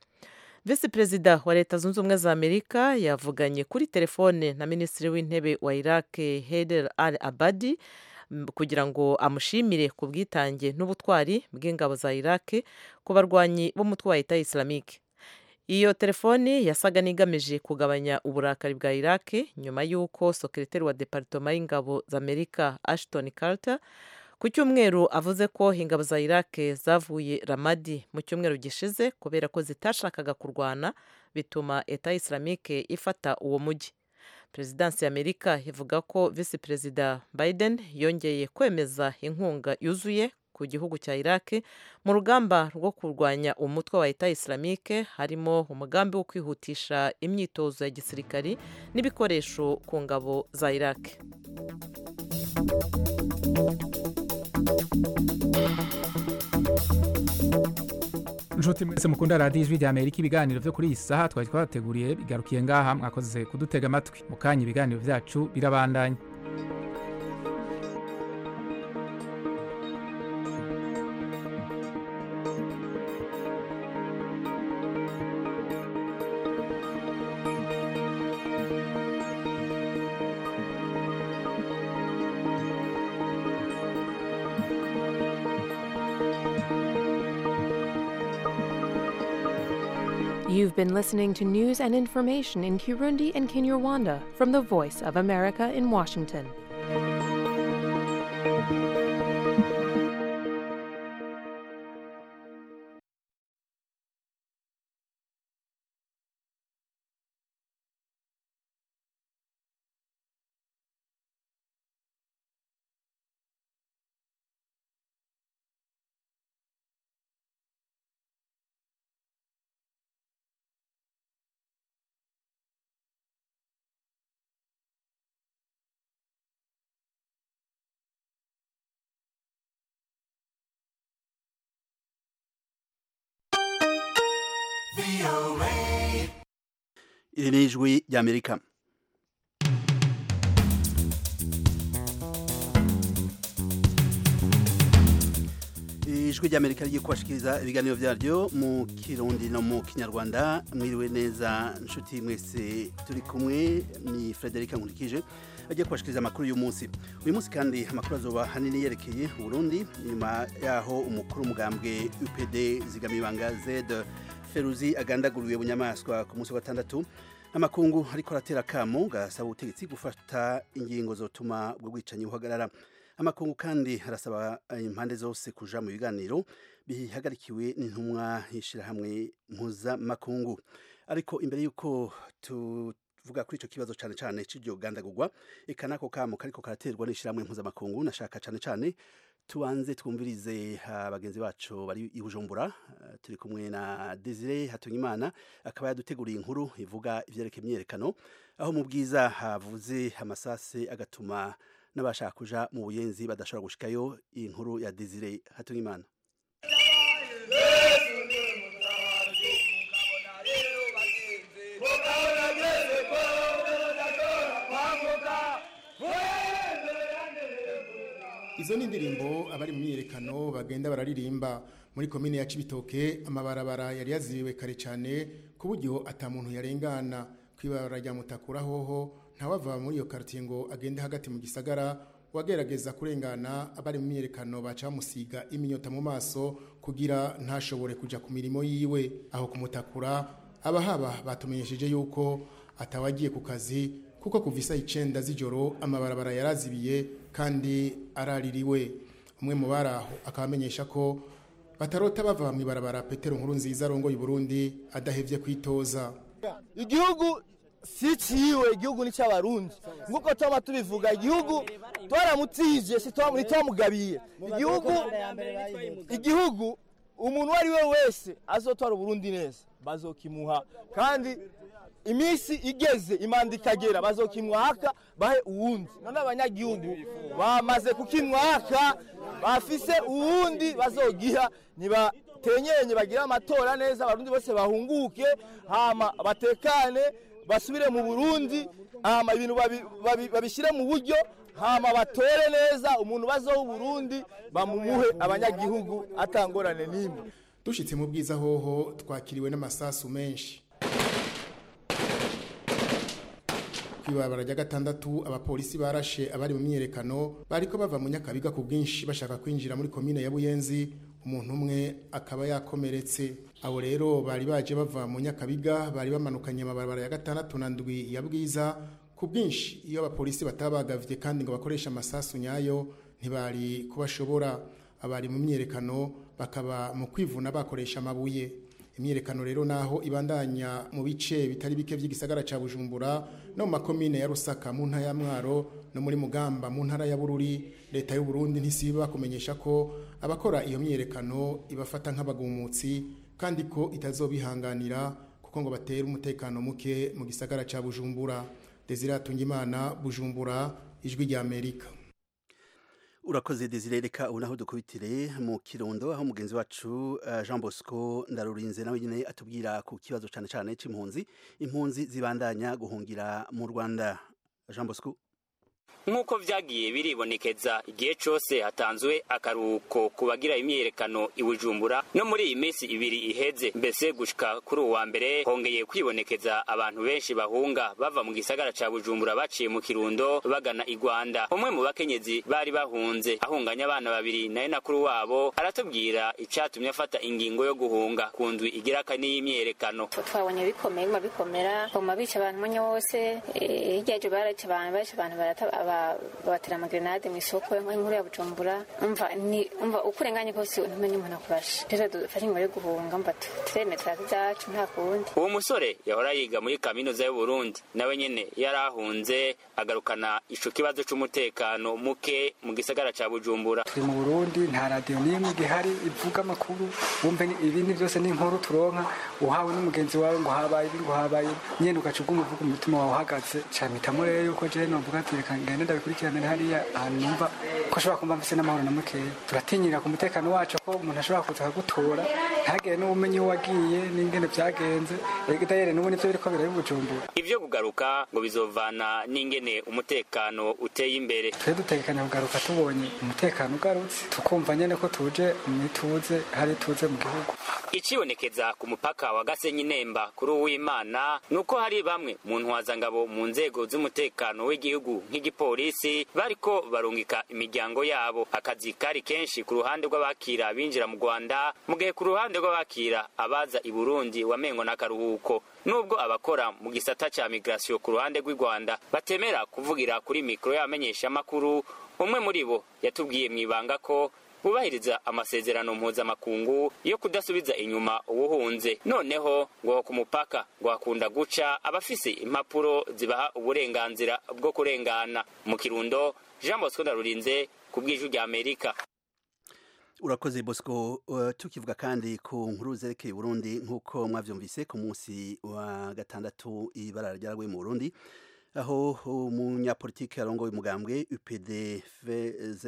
visi perezida wa leta zunze ubumwe za amerika yavuganye kuri telefone na minisitiri w'intebe wa iraq heder al abadi kugira ngo amushimire ku bwitange n'ubutwari bw'ingabo za iraq ku barwanyi b'umutwe wa leta islamike iyo telefoni yasaga n'igamije kugabanya uburakari bwa iraq nyuma y'uko sekreteri wa deparitoma y'ingabo za amerika ashton carter ku cyumweru avuze ko ingabo za iraq zavuye ramadi mu cyumweru gishize kubera ko zitashakaga kurwana bituma leta islamike ifata uwo mujyi perezidansi ya amerika ivuga ko visi perezida biden yongeye kwemeza inkunga yuzuye ku gihugu cya iraq mu rugamba rwo kurwanya umutwe wa leta islamike harimo umugambi wo kwihutisha imyitozo ya gisirikari n'ibikoresho ku ngabo za iraq inshuti mwese mukunda radiyo ijwi rya amerika ibiganiro byo kuri iyi saha twari twabateguriye bigarukiye ngaha mwakoze kudutega amatwi mu kanya ibiganiro byacu birabandanya You've been listening to news and information in Kirundi and Kinyarwanda from the Voice of America in Washington. iri ni ijwi ry'amerika ijwi ry'amerika rigiye kubashikiriza ibiganiro byaryo mu kirundi no mu kinyarwanda mwiriwe neza nshuti mwese turi kumwe ni frederic nkurikije agiye kubashikiriza amakuru y'umunsi uyu munsi kandi amakuru azoba hanini yerekeye Burundi nyuma yaho umukuru umugambwe UPD zigamibanga Z Feruzi agandaguriwe bunyamaswa ku munsi wa gatandatu amakungu ariko aratera kamo gasaba ubutegetsi gufata ingingo zotuma ubwo bwicanyi buhagarara amakungu kandi arasaba impande zose kuja mu biganiro bihagarikiwe n'intumwa y'ishirahamwe mpuzamakungu ariko imbere y'uko tuvuga kuri ico kibazo cane cane c'iryo gandagurwa eka nako kamo kariko karaterwa n'ishirahamwe mpuzamakungu nashaka cane cane tubanze twumvirize abagenzi bacu bari i Bujumbura turi kumwe na Desire Hatungimana akaba yaduteguriye inkuru ivuga ivyerekeye imyerekano aho mu bwiza havuze amasase agatuma n'abashaka kuja mu buyenzi badashobora gushikayo iyi nkuru ya Desire Hatungimana izo ni indirimbo abari mu myiyerekano bagenda bararirimba muri komine ya Cibitoke amabarabara yari yaziwe kare cyane ku buryo atamuntu yarengana kwibarara rya mutakura hoho ntawava muri iyo quartier ngo agende hagati mu gisagara wagerageza kurengana abari mu myiyerekano baca bamusiga iminyota mu maso kugira ntashobore kuja ku mirimo yiwe aho kumutakura abahaba batumenyesheje yuko atawagiye ku kazi kuko kuva isa icenda z'ijoro amabarabara yarazibiye kandi araririwe umwe mu bari aho akaba amenyesha ko batarota bava mu ibarabara petero nkuru nziza arongoye Burundi adahevye kwitoza igihugu si ciwe igihugu ni cy'abarundi nk'uko tuba tubivuga igihugu twaramutije si twamugabiye igihugu igihugu umuntu uwo ari we wese azotwara uburundi neza bazokimuha kandi iminsi igeze imanda ikagera bazokimwaka bahe uwundi none abanyagihugu bamaze kukimwaka bafise uwundi bazogiha nibatenyenye bagire amatora neza abarundi bose bahunguke hama batekane basubire mu burundi hama ibintu babishyire mu buryo hama batore neza umuntu bazoha uburundi bamumuhe abanyagihugu atangorane n'imwe dushitse mu bwiza hoho twakiriwe n'amasasu menshi kwibabara rya gatandatu abapolisi barashe abari mu myiyerekano bariko bava mu nyakabiga ku bwinshi bashaka kwinjira muri komine ya buyenzi umuntu umwe akaba yakomeretse abo rero bari baje bava mu nyakabiga bari bamanukanye amabarabara ya gatandatu na ndwi ya bwiza ku bwinshi iyo abapolisi batabagavye kandi ngo bakoreshe amasasu nyayo ntibari kubashobora abari mu myiyerekano bakaba mu kwivuna bakoresha amabuye imyiyerekano rero naho ibandanya mu bice bitari bike by'igisagara ca Bujumbura no mu makomine ya Rusaka mu ntara ya Mwaro no muri Mugamba mu ntara ya Bururi leta y'u Burundi ntisiba kumenyesha ko abakora iyo myiyerekano ibafata nk'abagumutsi kandi ko itazobihanganira kuko ngo batera umutekano muke mu gisagara ca Bujumbura Desire Tungimana Bujumbura ijwi rya Amerika urakoze desire reka ubu naho dukubitire mu kirundo aho mugenzi wacu uh, jean bosco ndarurinze nawe nyine atubwira ku kibazo cyane cyane c'impunzi impunzi zibandanya guhungira mu rwanda jean bosco nk'uko vyagiye biribonekeza igihe cose hatanzwe akaruhuko ku bagira imyiyerekano i bujumbura no muri iyi minsi ibiri iheze mbese gushika kuri uwa mbere hongeye kwibonekeza abantu benshi bahunga bava mu gisagara ca bujumbura baciye mu kirundo bagana i rwanda umwe mu bakenyezi bari bahunze ahunganye abana babiri naye nakuru wabo aratubwira icatumye afata ingingo yo guhunga ku ndwi igira kane y'imyiyerekano twabonye bikomeye biguma bikomera baguma bica abantu umwanya wose hirya yajo baraca abantu baca abantu barata babatera amagrenade mu isoko nk'inkuru ya bujumbura umva ni umva uko urenganye kose ntumenye umuntu akurashe rero dufashe ingoro yo guhunga mba tureme turazi ibyacu nta kundi uwo musore yahora yiga muri kaminuza y'uburundi nawe nyene yari ahunze agarukana ico kibazo c'umutekano muke mu gisagara ca bujumbura turi mu burundi nta radiyo n'imwe igihari ivuga amakuru wumve ibindi byose ni inkuru turonka uhawe n'umugenzi wawe ngo habaye ibi ngo habaye nyene ugaca uguma uvuga umutima wawe uhagaze camitamo rero yuko jewe novuga ati reka ngende ndabikurikirane hariya ahantu numva ko ashobora kumva mfise n'amahoro na mukeya turatinyira ku mutekano wacu ko umuntu ashobora kuza akagutora ntihagire n'ubumenyi wagiye n'ingene vyagenze rega dayere n'ubu nivyo biriko biraba i bujumbura ivyo kugaruka ngo bizovana n'ingene umutekano uteye imbere twe dutekanya kugaruka tubonye umutekano ugarutse tukumva nyene ko tuje mwituze hari tuze mu gihugu icibonekeza ku mupaka wa gasenyi nemba kuri uwimana nuko hari bamwe mu ntwazangabo mu nzego z'umutekano w'igihugu nk'igipolisi bariko barungika imiryango yabo akazi kari kenshi ku ruhande rw'abakira binjira mu rwanda mu gihe ku ruhande rw'abakira abaza i burundi wamengo n'akaruhuko nubwo abakora mu gisata ca migration ku ruhande rw'i rwanda batemera kuvugira kuri mikoro y'abamenyeshamakuru umwe muri bo yatubwiye mw'ibanga ko bubahiriza amasezerano mpuzamakungu yo kudasubiza inyuma uwuhunze noneho ngo ku mupaka ngo hakunda guca abafise impapuro zibaha uburenganzira bwo kurengana mu kirundo jean bosco ndarurinze ku bw'ijwi rya amerika urakoze bosco uh, tukivuga kandi ku nkuru zerekeye burundi nk'uko mwavyumvise ku munsi wa gatandatu ibara ryaraguye mu burundi aho umunyapolitiki arongoye umugambwe upd vz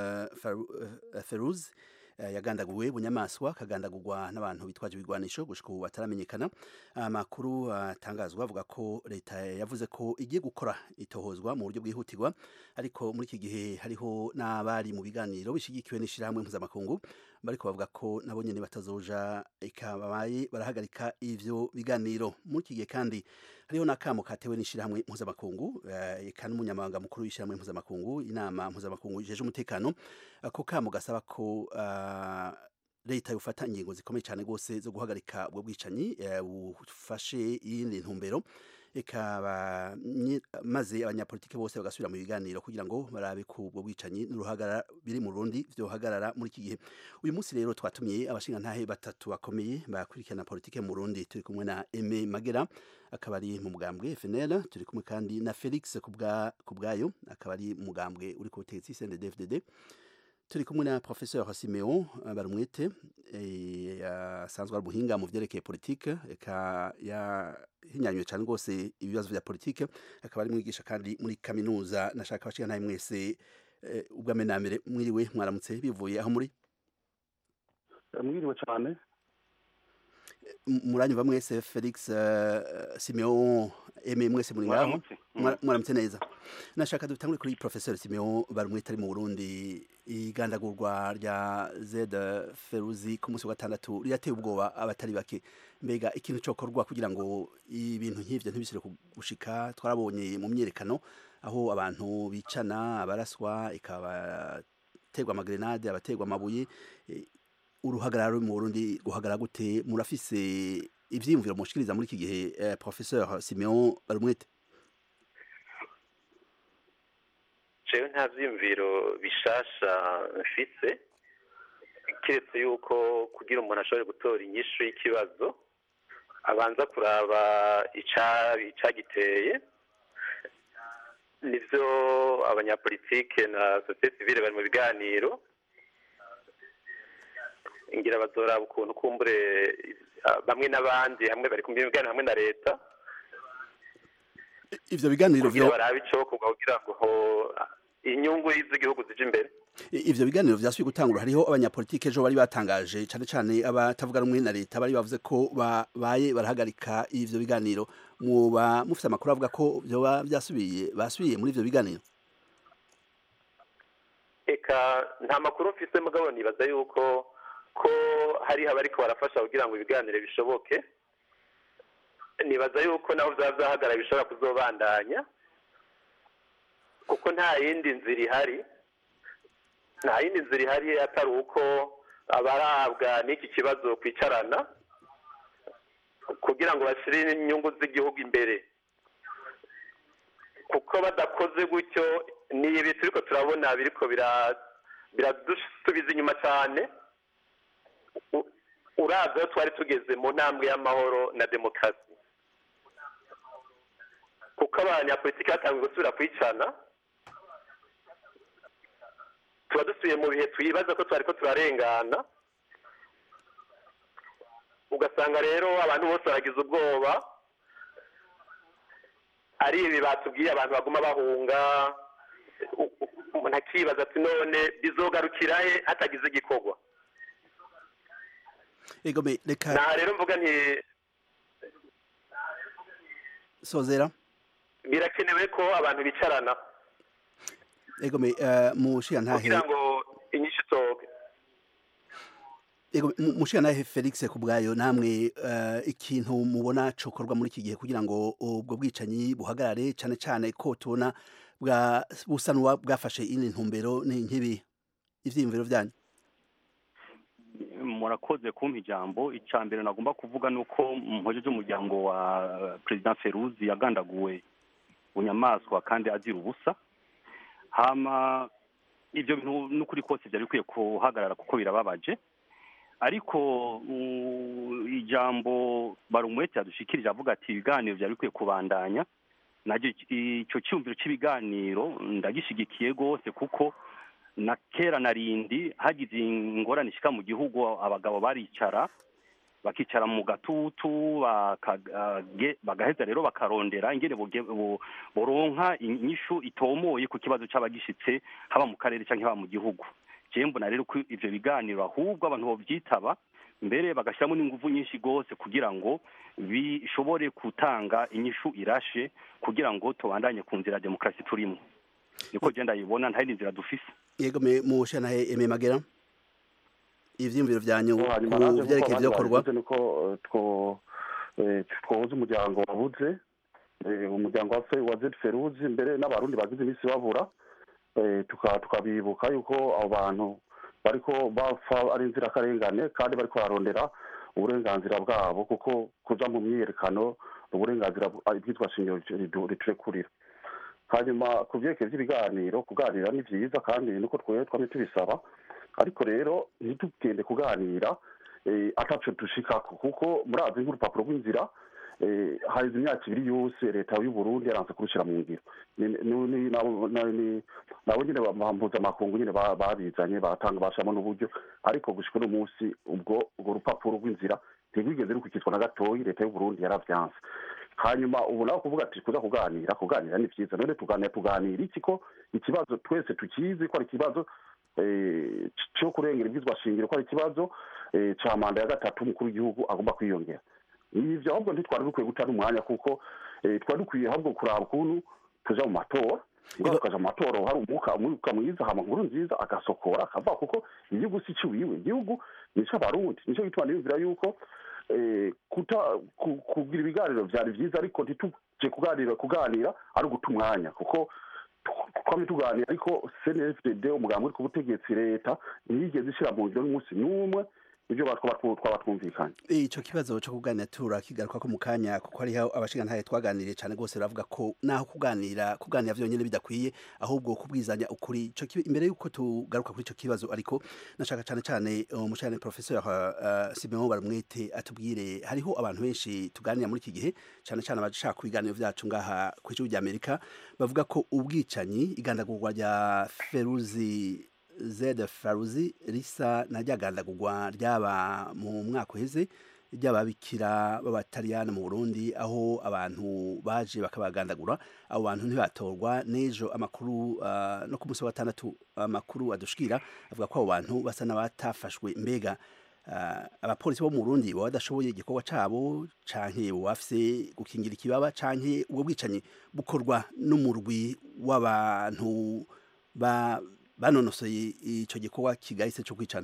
feruz yagandaguwe bunyamaswa akagandagurwa n'abantu bitwaje ibigwanisho gushika ubu bataramenyekana amakuru atangazwa avuga ko leta yavuze ko igiye gukora itohozwa mu buryo bwihutirwa ariko muri iki gihe hariho n'abari mu biganiro bishigikiwe n'ishirahamwe mpuzamakungu bariko bavuga ko nabo nyene batazoja ikabaye barahagarika ivyo biganiro muri iki gihe kandi hariho n'akamo katewe n'ishirahamwe mpuzamakungu eka n'umunyamabanga mukuru w'ishirahamwe mpuzamakungu inama mpuzamakungu ijeje umutekano ako kamo gasaba ko uh, leta yofata ingingo zikomeye cyane rwose zo guhagarika ubwo bwicanyi bufashe iyindi ntumbero ikaba maze abanyapolitiki bose bagasubira mu biganiro kugira ngo barabe ko ubwo bwicanyi n'uruhagara biri mu Burundi vyohagarara muri iki gihe uyu munsi rero twatumiye abashingantahe batatu bakomeye bakurikirana politike mu Burundi turi kumwe na Aime Magera akaba ari mu mugambwe FNL turi kumwe kandi na Felix kubwa kubwayo akaba ari mu mugambwe uri ku butegetsi CNDD-FDD turi kumwe na professeur Simeon Barumwete asanzwe ari umuhinga mu vyerekeye politike eka yahinyanywe cyane rwose ibibazo vya politike akaba ari mwigisha kandi muri kaminuza nashaka abashika ntaye mwese ubwa menamere mwiriwe mwaramutse bivuye aho muri mwiriwe cyane muranyumva mwese Felix Simeon eme mwese muri ngaho mwaramutse neza nashaka dutangure kuri professeur Simeon barumwete ari mu Burundi igandagurwa rya Z Feruzi ku munsi wa gatandatu rirateye ubwoba abatari bake mbega ikintu cokorwa kugira ngo ibintu nk'ivyo ntibisire gushika twarabonye mu myerekano aho abantu bicana abaraswa ikabaterwa amagrenade abaterwa amabuye uruhagarara mu Burundi guhagarara gute murafise ivyiyumviro mushikiriza muri iki gihe eh, professeur Simeon Barumwete jewe nta vyiyumviro bishasha mfise kiretse yuko kugira umuntu ashobore gutora inyishu y'ikibazo abanza kuraba icagiteye nivyo abanyapolitike na sosiyete sivile bari mu biganiro ngira bazoraba ukuntu kumbure bamwe n'abandi hamwe bari kumva ibiganiro hamwe na leta ivyo biganiro kugira barabe icokorwa kugira ngo inyungu z'igihugu zije imbere ivyo biganiro vyasubiye gutangura hariho abanyapolitike ejo bari batangaje cane cane abatavuga rumwe na leta bari bavuze ko babaye barahagarika ivyo biganiro muba mufite amakuru avuga ko vyoba vyasubiye basubiye muri ivyo biganiro eka nta makuru mfise mugabo nibaza yuko ko hariho abariko barafasha kugira ngo ibiganiro bishoboke nibaza yuko naho vyaba vyahagarara bishobora kuzobandanya kuko nta yindi nzira ihari nta yindi nzira ihari atari uko abarabwa n'iki kibazo kwicarana kugira ngo bashyire inyungu z'igihugu imbere kuko badakoze gutyo ni ibi turiko turabona biriko biradusubiza inyuma cyane uravye aho twari tugeze mu ntambwe y'amahoro na demokarasi kuko abanyapolitiki batangiye gusubira kwicana tuba dusubiye mu bihe twibaza ko twari ko turarengana ugasanga rero abantu bose baragize ubwoba ari ibi batubwiye abantu baguma bahunga umuntu akibaza ati none bizogarukira he hatagize igikorwa ego me reka naha rero mvuga nti sozera birakenewe ko abantu bicarana ego me uh, mushiya ntahe kugira ngo inyishu itoke ego mu- mushiya ntahe Felix kubwayo namwe uh, ikintu mubona cokorwa muri iki gihe kugira ngo ubwo bwicanyi buhagarare cane cane ko tubona bwa busanwa bwafashe ine ntumbero ni nkibi ivyiyumviro vyanyu murakoze kumpa ijambo icya mbere nagomba kuvuga ni uko mpojeje umuryango wa perezida feruzi yagandaguwe bunyamaswa kandi azira ubusa hama ibyo bintu n'ukuri kose byari bikwiye guhagarara kuko birababaje ariko uh, ijambo barumwete yadushikirije avuga ati ibiganiro byari bikwiye kubandanya nacyo icyo cyumviro cy'ibiganiro ndagishigikiye rwose kuko na kera na rindi hagize ingorane ishika mu gihugu abagabo baricara bakicara mu gatutu bakage- bagaheza rero bakarondera ingene boge- bo- boronka inyishu itomoye ku kibazo c'abagishitse haba mu karere canke haba mu gihugu jewe mbona rero ko ivyo biganiro ahubwo abantu bovyitaba mbere bagashyiramo n'inguvu nyinshi rwose kugira ngo bishobore gutanga inyishu irashe kugira ngo tubandanye ku nzira ya demokarasi turimo niko je ndayibona nta yindi nzira dufise yego me mushiya ntahe eme magera ivyiyumviro vyanyu hanyuma ku nanjye vyerekeye nk'uko ivyokorwa abandi babivuze niko eh, two- eh, twohuza umuryango wabuze eh, umuryango wa Fe- wa zed feruzi mbere n'abarundi bagize iminsi babura eh, tuka- tukabibuka yuko abo bantu bariko bapfa ari inzirakarengane kandi bariko bararondera uburenganzira bwabo kuko kuja mu myiyerekano ni uburenganzira bw- ah, ibyitwa shingiro ridu- riturekurira hanyuma ku byerekeye by'ibiganiro kuganira ni byiza kandi niko twebwe twamye tubisaba ariko rero ntitugende kuganira eh, ataco dushikako kuko murazi nk'urupapuro rw'inzira eh, haheze imyaka ibiri yose leta y'u Burundi yaranze kurushyira mu ngiro Ni- ni- ni- nabo na- ni- nabo nyine ba- mpuzamakungu nyine ba- babizanye batanga bashamo n'uburyo ariko gushika uno munsi ubwo urwo rupapuro rw'inzira ntirwigeze rukurikizwa na gatoyi leta y'u Burundi yaravyanse hanyuma ubu nawe kuvuga ati kuza kuganira kuganira ni byiza none tuganira tuganira iki ko ikibazo twese tukizi ko ari ikibazo eh, cyo kurengera ibyizwa shingiro ko ari ikibazo eh, ca manda ya gatatu umukuru w'igihugu agomba kwiyongera ivyo ahubwo ntitwari dukwiye guta n'umwanya kuko eh, twari dukwiye ahubwo kuraba ukuntu tuja mu matora ngo tukaja mu matora hari umwuka umwuka mwiza hama nkuru nziza agasokora akava kuko igihugu si ciwiwe igihugu ni c'abarundi nico gituma niyumvira yuko eh, kuta ku- kugira ibiganiro vyari vyiza ariko ntituje kuganira kuganira ari uguta umwanya kuko twame tuganira ariko cnfdd umugambi uri ku butegetsi leta ntiyigeze ishira mu ngiro n'umunsi n'umwe ibyo twaba twaba twumvikanye ico kibazo cyo kuganira turakigaruka ko mu kanya kuko hariho abashingantahe twaganiriye cyane rwose baravuga ko naho kuganira kuganira vyonyine bidakwiye ahubwo kubwizanya ukuri ico kibi- imbere yuko tugaruka kuri ico kibazo ariko nashaka cyane cyane umushane professeur uh, Simeon Barumwete atubwire hariho abantu benshi tuganira muri iki gihe cyane cyane abashaka ku biganiro vyacu ngaha ku ijuru rya Amerika bavuga ko ubwicanyi igandagurwa rya Feruzi zed faruzi risa na ryagandagurwa ryaba mu mwaka uheze ry'ababikira b'abataliyani mu burundi aho abantu baje bakabagandagura abo bantu ntibatorwa n'ejo amakuru uh, no ku munsi wa gatandatu amakuru adushikira avuga ko abo bantu basa n'abatafashwe mbega uh, abapolisi bo mu burundi baba badashoboye igikorwa cabo canke boba bafise gukingira ikibaba canke ubwo bwicanyi bukorwa n'umurwi w'abantu ba banonosoye ico gikorwa kigahise cyo kwicana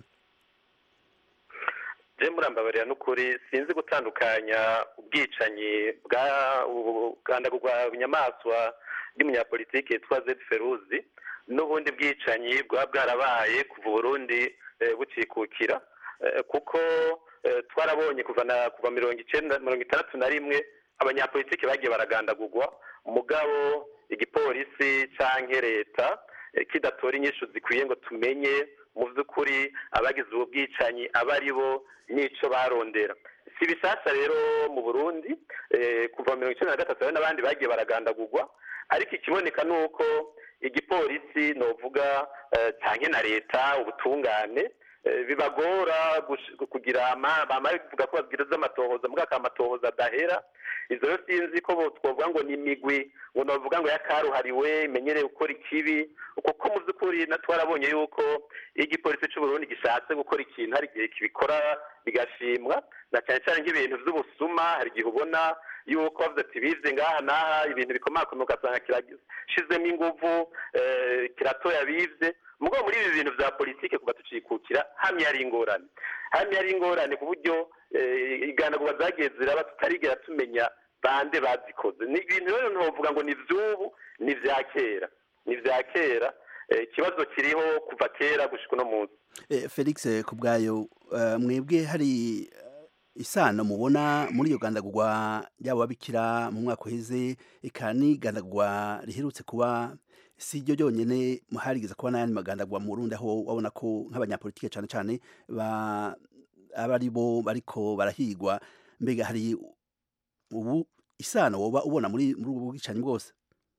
je murambabarira n'ukuri sinzi gutandukanya ubwicanyi bwa ubugandagurwa bunyamaswa bw'umunyapolitiki yitwa zed feruzi n'ubundi bwicanyi bwaba bwarabaye kuva uburundi eh, bucikukira Eh, kuko eh, twarabonye kuva na kuva mirongo icenda mirongo itandatu na rimwe abanyapolitiki bagiye baragandagurwa mugabo igipolisi canke leta eh, kidatora inyishu zikwiye ngo tumenye mu by'ukuri abagize ubu bwicanyi aba ari bo n'ico barondera si bishasha rero mu burundi eh, kuva mirongo icenda na gatatu hari n'abandi bagiye baragandagurwa ariko ikiboneka ni uko igipolisi novuga eh, canke na leta ubutungane eh, bibagora gush- kugira ama- bama bivuga ko babwiriza amatohoza mugaka amatohoza adahera izo rero sinzi ko bo- twovuga ngo ni imigwi ngo novuga ngo yakaruhariwe imenyereye gukora ikibi kuko mu by'ukuri na twarabonye yuko iyo igipolisi cy'u Burundi gishatse gukora ikintu hari igihe kibikora bigashimwa na cyane cyane nk'ibintu by'ubusuma hari igihe ubona yuko bavuze ati bize ngaha n'aha ibintu bikomakomeye ugasanga kirashizemo inguvu eh, kiratoya bize mugabo muri ibi bintu bya politike kuva tucikukira hamwe ari ingorane hamwe ari ingorane ku buryo eh, iganagurwa zagiye ziraba tutarigera tumenya bande bazikoze ni ibintu rero ntovuga ngo ni iby'ubu ni ibya kera ni ibya kera Eh, ikibazo kiriho kuva kera gushika uno munsi Eh, Felix eh, kubwayo eh, mwebwe hari eh, isano mubona muri iyo gandagurwa ryabo babikira mu mwaka uheze eka ni gandagurwa riherutse kuba si ryo ryonyene harigeze kuba n'ayandi magandagurwa mu Burundi aho wabona ko nk'abanyapolitike cane cane ba aba ari bo bariko barahigwa mbega hari ubu isano woba ubona muri muri ubu bwicanyi bwose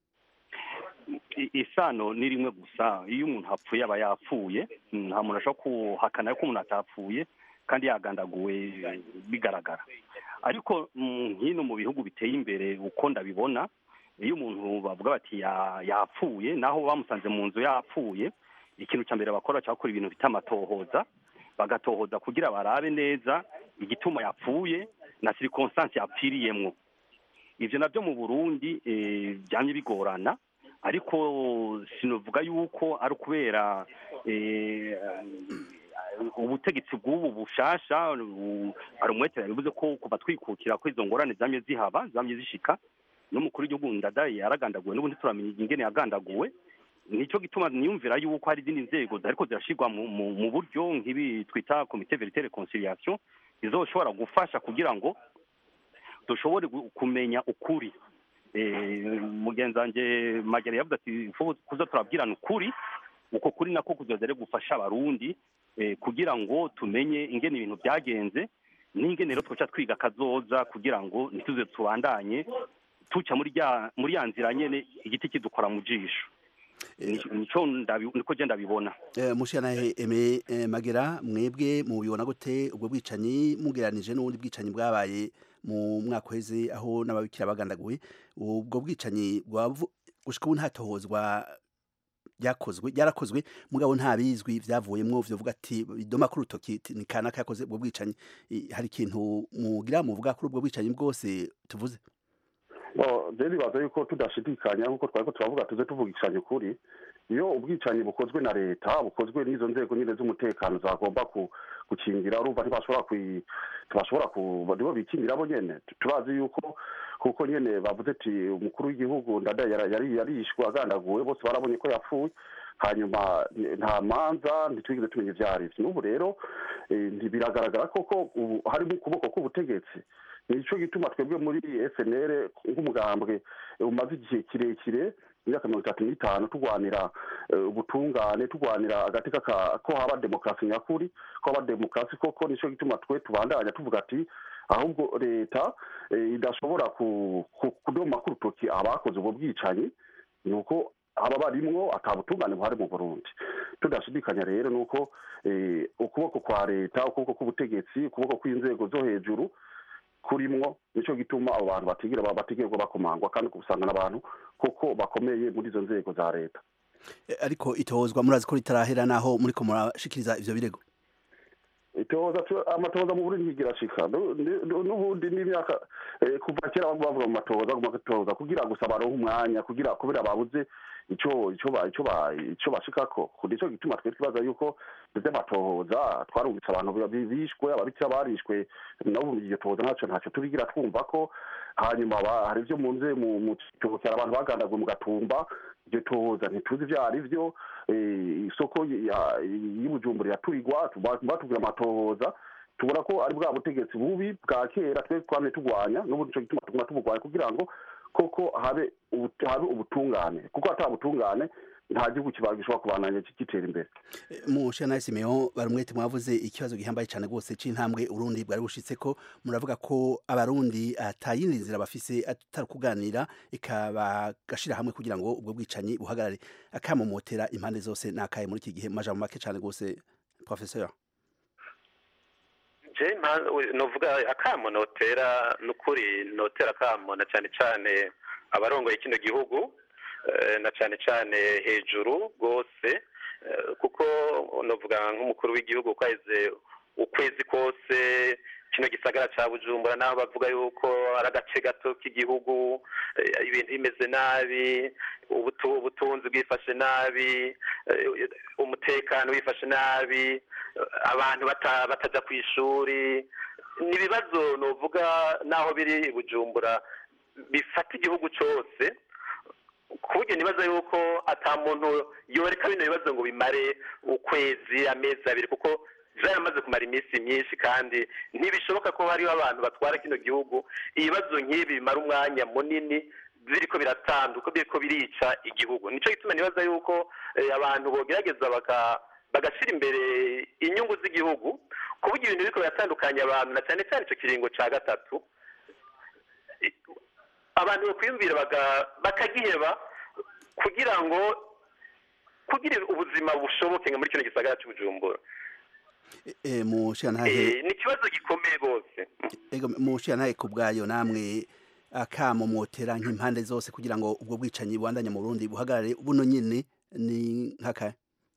I- isano ni rimwe gusa iyo umuntu apfuye aba yapfuye nta muntu ashobora kuhakana ko umuntu atapfuye kandi yagandaguwe bigaragara ariko mm, hino mu bihugu biteye imbere uko ndabibona iyo umuntu bavuga bati ya- yapfuye naho bamusanze mu nzu yapfuye ikintu cya mbere bakora cyakora ibintu bita amatohoza bagatohoza kugira barabe neza igituma yapfuye na circonstance yapfiriyemwo ivyo navyo mu burundi eh, byamye bigorana ariko sinovuga yuko ari ukubera eh, ubutegetsi bw'ubu bushasha u- hari umwete yabivuze ko kuva twikukira ko izo ngorane zamye zihaba zamye zishika n'umukuru w'igihugu ndadaye yaragandaguwe n'ubundi turamenya ingene yagandaguwe nicyo gituma niyumvira yuko hari izindi nzego ariko zirashirwa mu, mu, mu buryo nk'ibi twita komite verite reconciliation zizoshobora gufasha kugira ngo dushobore gu- kumenya ukuri Eh, mugenzi wanje magere yavuze ati "Fu- kuza turabwirana ukuri uko kuri nako kuzoza rero gufasha abarundi eh, kugira ngo tumenye ingene ibintu byagenze n'ingene rero twoca twiga kazoza kugira ngo ntituze tubandanye tuca muri rya muri ya nzira nyene igiti kidukora mu jisho Nico- nico ndabi- niko je ndabibona Eh, mushana eme eh, magera mwebwe mubibona gute ubwo bwicanyi mugeranije n'ubundi bwicanyi bwabaye mu mwaka uheze aho n'ababikira bagandaguwe ubwo bwicanyi bwavu- gushika ubu ntatohozwa byakozwe byarakozwe mugabo nta bizwi byavuyemwo vyovuga ati idoma ku rutoki iti, ni kanaka yakoze ubwo bwicanyi I- hari ikintu mugira muvuga kuri ubwo bwicanyi bwose tuvuze Bo, je nibaza yuko tudashidikanya nk'uko twariko turavuga tuze tuvugishanya ukuri iyo ubwicanyi bukozwe na leta bukozwe n'izo nzego nyine z'umutekano zagomba ku- gukingira urumva ntibashobora kwi ntibashobora ku nibo bikingira bo nyene turazi yuko kuko nyene bavuze ati umukuru w'igihugu ndadaye yara- yari yarishwe agandaguwe bose barabonye ko yapfuye hanyuma eh, nta manza ntitwigeze tumenya ivyo arivyo n'ubu rero eh, ntibiragaragara koko ubu harimo ukuboko k'ubutegetsi nico gituma twebwe muri FNL nk'umugambwe eh, umaze igihe kirekire imyaka mirongo itatu n'itanu turwanira eh, ubutungane turwanira agateka ka- ko haba demokarasi nyakuri ko haba demokarasi koko nico gituma twe tubandanya tuvuga ati ahubwo leta eh, idashobora ku- ku- kudoma ku rutoki abakoze ubwo bwicanyi ni uko aba barimwo ata butungane buhari mu burundi tudashidikanya rero ni uko eh, ukuboko kwa leta ukuboko k'ubutegetsi ukuboko kw'inzego zo hejuru kurimwo nico gituma abo bantu batigira batigirwa bakomangwa kandi usanga n'abantu kuko bakomeye muri izo nzego za leta Eh, ariko itohozwa murazi ko ritarahera naho muriko murashikiriza ivyo birego itohoza tu- amatohoza mu burundi ntigira ashika Nu- nu- nu- n'ubundi n'imyaka eh, kuva kera bavuga mu matohoza mu matohoza kugira gusa baronke umwanya kugira kubera babuze ico ico ba ico ba ico bashikako nico gituma twe twibaza yuko vy'amatohoza twarumvise abantu bi- bishwe ababikira barishwe nabo mu iryo tohoza ntaco ntaco turigira twumva ko hanyuma ba- hari ivyo mu nze mu mu citokera abantu bagandaguwe mu gatumba iryo tohoza ntituzi ivyo ari vyo eh, isoko ya- y'ubujumbura yaturigwa tuba- batubwira amatohoza tubona ko ari bwa butegetsi bubi bwa kera twe twamye turwanya n'ubu nico gituma tuguma tuburwanya kugira ngo koko habe ubu- habe ubutungane kuko ata butungane nta gihugu kiba gishobora kubandanya gitera imbere mushana Simeon barumwete mwavuze ikibazo gihambaye cyane rwose c'intambwe Urundi bwari bushitseko muravuga ko abarundi atayindi nzira bafise atari kuganira ikaba gashira hamwe kugira ngo ubwo bwicanyi buhagarare akamomotera impande zose nakaye muri iki gihe mu majambo make cyane rwose professeur je mpa- we- novuga akamo notera nukuri notera akamo na cyane cyane abarongoye kino gihugu eh, na cyane cyane hejuru rwose eh, kuko novuga nk'umukuru w'igihugu kwaheze ukwezi kose kino gisagara ca bujumbura naho bavuga yuko ari agace gato k'igihugu eh, ibintu bimeze nabi ubutu- ubutunzi bwifashe nabi eh, umutekano wifashe nabi eh, abantu bata- bataja ku ishuri ni ibibazo novuga naho biri i bujumbura bifata igihugu cose ku buryo nibaza yuko ata muntu yoreka bino bibazo ngo bimare ukwezi amezi abiri kuko byaramaze kumara iminsi myinshi kandi ntibishoboka ko hariho abantu batwara kino gihugu ibibazo nk'ibi bimara umwanya munini biriko biratanduka biriko birica igihugu nico gituma nibaza yuko eh, abantu bogerageza baka bagashyira imbere inyungu z'igihugu ku buryo ibintu biriko biratandukanya abantu na cyane cyane ico kiringo ca gatatu abantu bakwiyumvira baga- bakagiheba kugira ngo kugira ubuzima bushoboke nka muri kino gisagara cy'ubujumbura Eh, mu shantahe Eh, ni ikibazo gikomeye rwose ego mu shantahe ku bwayo namwe akamo motera nk'impande zose kugira ngo ubwo bwicanyi bubandanye mu Burundi buhagarare buno nyene ni nkaka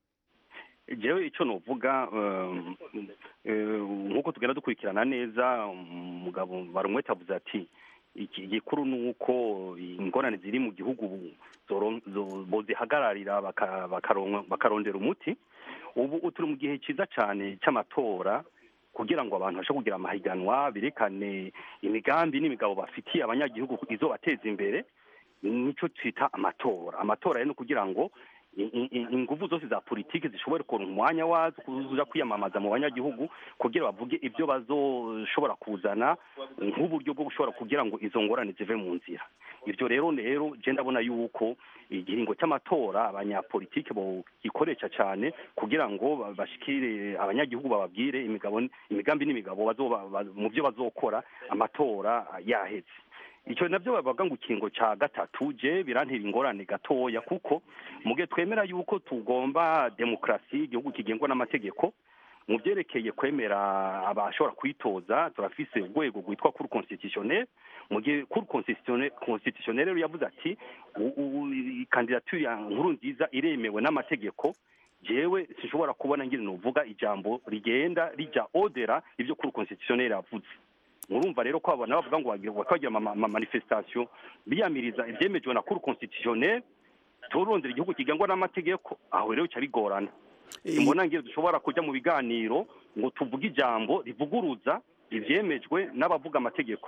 jewe icyo nuvuga um, eh, nk'uko tugenda dukurikirana neza umugabo barumwete avuze ati iki gikuru ni uko ingorane ziri mu gihugu bu- zoron- zo- bozihagararira baka- bakaronka- bakarondera umuti ubu turi mu gihe cyiza cyane cy'amatora kugira ngo abantu babashe kugira amahiganwa berekane imigambi n'imigabo bafitiye abanyagihugu izobateza imbere nicyo twita amatora amatora rero ni ukugira ngo i- i- i- inguvu zose za politiki zishobore kuronka umwanya wazo kuza kwiyamamaza mu banyagihugu kugira bavuge ibyo bazoshobora kuzana nk'uburyo bwo gushobora kugira ngo izo ngorane zive mu nzira ibyo rero rero je ndabona yuko igihingo cy'amatora abanyapolitiki gikoresha cyane kugira ngo ba- bashikire abanyagihugu bababwire imigabo imigambi n'imigabo bazoba- ba- mu byo bazokora amatora yaheze icyo nabyo bavuga ngo ikingo cya gatatu je birantera ingorane gatoya kuko mu gihe twemera yuko tugomba demokarasi igihugu kigengwa n'amategeko mu byerekeye kwemera abashobora kwitoza turafise urwego rwitwa kuri constitutionnel mu gihe kuri constitutionnel constitutionnel rero yavuze ati u- u- i- kandidatire ya nkuru nziza iremewe n'amategeko jewe sinshobora kubona ngire nuvuga ijambo rigenda rija odera ibyo kuri constitutionnel yavuze murumva rero ko abana bavuga ngo bagira bakagira ama ama manifestation biyamiriza ibyemejwe na cour constitutionnelle turondera igihugu kigengwa n'amategeko aho rero bica bigorana imbona ngiro dushobora kujya mu biganiro ngo tuvuge ijambo rivuguruza ibyemejwe n'abavuga amategeko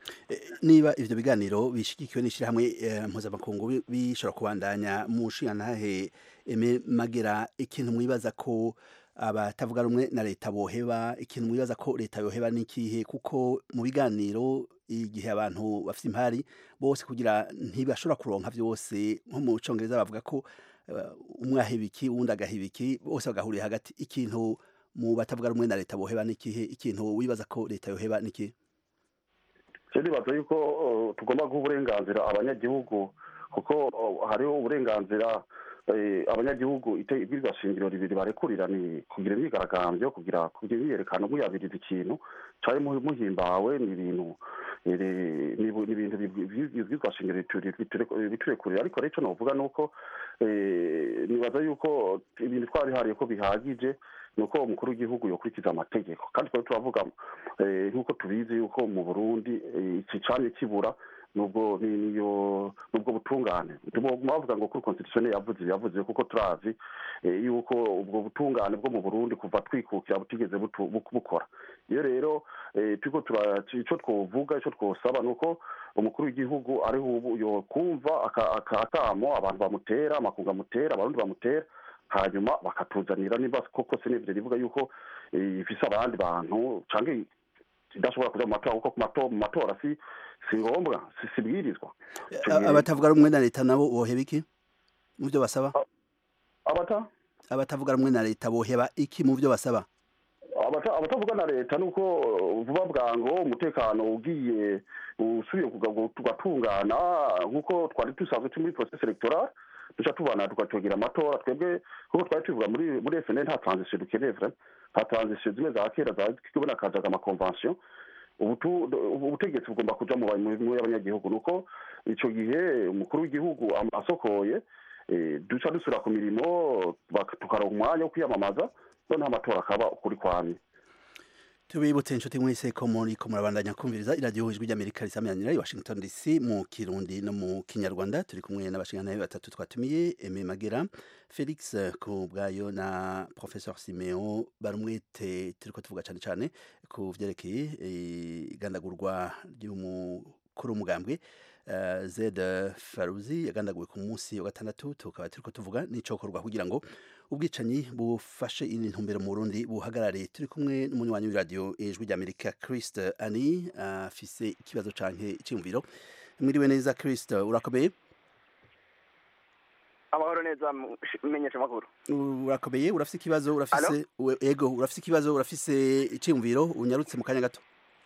niba ivyo biganiro bishigikiwe n'ishirahamwe eh, mpuzamakungu bi- bishobora kubandanya mu nshingantahe eme magera ikintu mwibaza ko abatavuga rumwe na leta boheba ikintu mwibaza ko leta yoheba n'ikihe kuko mu biganiro igihe abantu bafite impari bose kugira ntibashobora kuronka vyose nko mu congereza bavuga ko eh, umwe aheba iki uwundi agaheba iki bose bagahurira hagati ikintu mu batavuga rumwe na leta boheba n'ikihe ikintu wibaza ko leta yoheba n'ikihe je nibaza yuko uh, tugomba guha uburenganzira abanyagihugu kuko uh, hariho uburenganzira eh, abanyagihugu ite- ibwirizwa shingiro ribiri barekurira ni kugira imyigaragambyo kugira kugira imyiyerekano muyabiriza ikintu cari mu- muhimbawe ni ibintu eh, ni bu- ni ibintu ibwirizwa shingiro bituri- biture- biturekurira ariko rero ico novuga nuko eh, nibaza yuko ibintu twarihariye ko bihagije ni uko umukuru w'igihugu yokurikiza amategeko kandi twari turavuga eh, nk'uko tubizi yuko mu burundi eh, iki camye kibura nubwo ni- niyo nubwo butungane bavuga ngo kuri constitutionnel yavuze yavuze kuko turazi eh, yuko ubwo butungane bwo mu burundi kuva twikukira butigeze butu- bu- bukora iyo rero eh, turiko tura ico twovuga ico twosaba ni uko umukuru w'igihugu ariho ubu yokumva aka- aka- akamo abantu bamutera amakungu amutera abarundi bamutera hanyuma bakatuzanira niba koko senevire rivuga yuko eh, ifise abandi bantu canke idashobora kuja mu matora kuko ku mato- mu matora si si ngombwa si sibwirizwa A- abatavuga rumwe na leta nabo boheba iki mu byo basaba abata abatavuga rumwe na leta boheba iki mu byo basaba abata- abatavuga na leta nuko uh, vuba bwango umutekano ugiye usubiye kuga- tugatungana nk'uko twari dusanzwe turi muri process electoral duca tubana tugategera amatora twebwe kuko twari tuvuga muri muri FNL nta transition dukeneye vraiment nka transition zimwe za kera zakibona kajaga amakonvention ubu tu- ubutegetsi bugomba kuja mu ba- mu y'abanyagihugu nuko ico gihe umukuru w'igihugu am- asokoye eh, duca dusubira ku mirimo bak- tukaronka umwanya wo kwiyamamaza noneho amatora akaba ukuri kwamye tubibutse inshuti mwese ko muri ko murabandanya kumviriza iradiyo ijwi ry'amerika risamiranyira i washington dc mu kirundi no mu kinyarwanda turi kumwe n'abashingantahe batatu twatumiye eme magera felix ku bwayo na professeur simeo barumwete turiko tuvuga cyane cyane ku vyerekeye eh, igandagurwa ry'umukuru w'umugambwe Uh, zed faruzi yagandaguwe ku munsi wa gatandatu tukaba turiko tuvuga n'icokorwa kugira ngo ubwicanyi bufashe indi ntumbero mu Burundi buhagarare turi kumwe n'umunywanyi w'iradiyo ijwi ry'Amerika Christ Ani afise ikibazo canke iciyumviro mwiriwe neza Christ urakomeye amahoro neza menyesha amakuru urakomeye urafise ikibazo urafise we- ego urafise ikibazo urafise iciyumviro unyarutse mu kanya gato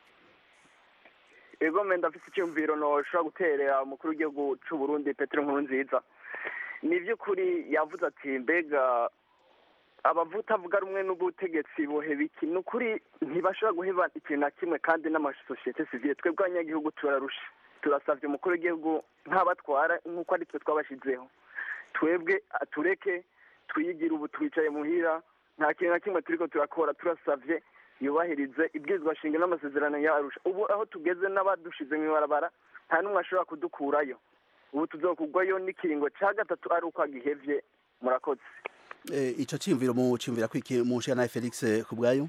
ego menda afise icyumviro noshobora guterera umukuru w'igihugu c'u Burundi Petero Nkurunziza ni by'ukuri yavuze ati mbega abavuta avuga rumwe n'ubutegetsi boheba iki ni ukuri ntibashobora guheba ikintu na kimwe kandi n'amasosiyete sivile twebwe abanyagihugu turarusha turasavye umukuru w'igihugu nk'abatwara nk'uko ari twe twabashizeho twebwe tureke twiyigire ubu twicaye muhira nta kintu na kimwe turiko turakora turasavye yubahirize ibwirizwa shinga n'amasezerano yarusha ubu aho tugeze n'abadushize mu ibarabara nta n'umwe ashobora kudukurayo ubu tuzokugwayo n'ikiringo ca gatatu ari uko agihevye murakoze Eh, ico ciyumviro mu ciyumvira kwiki mu nshinganahe Felix ku bwayo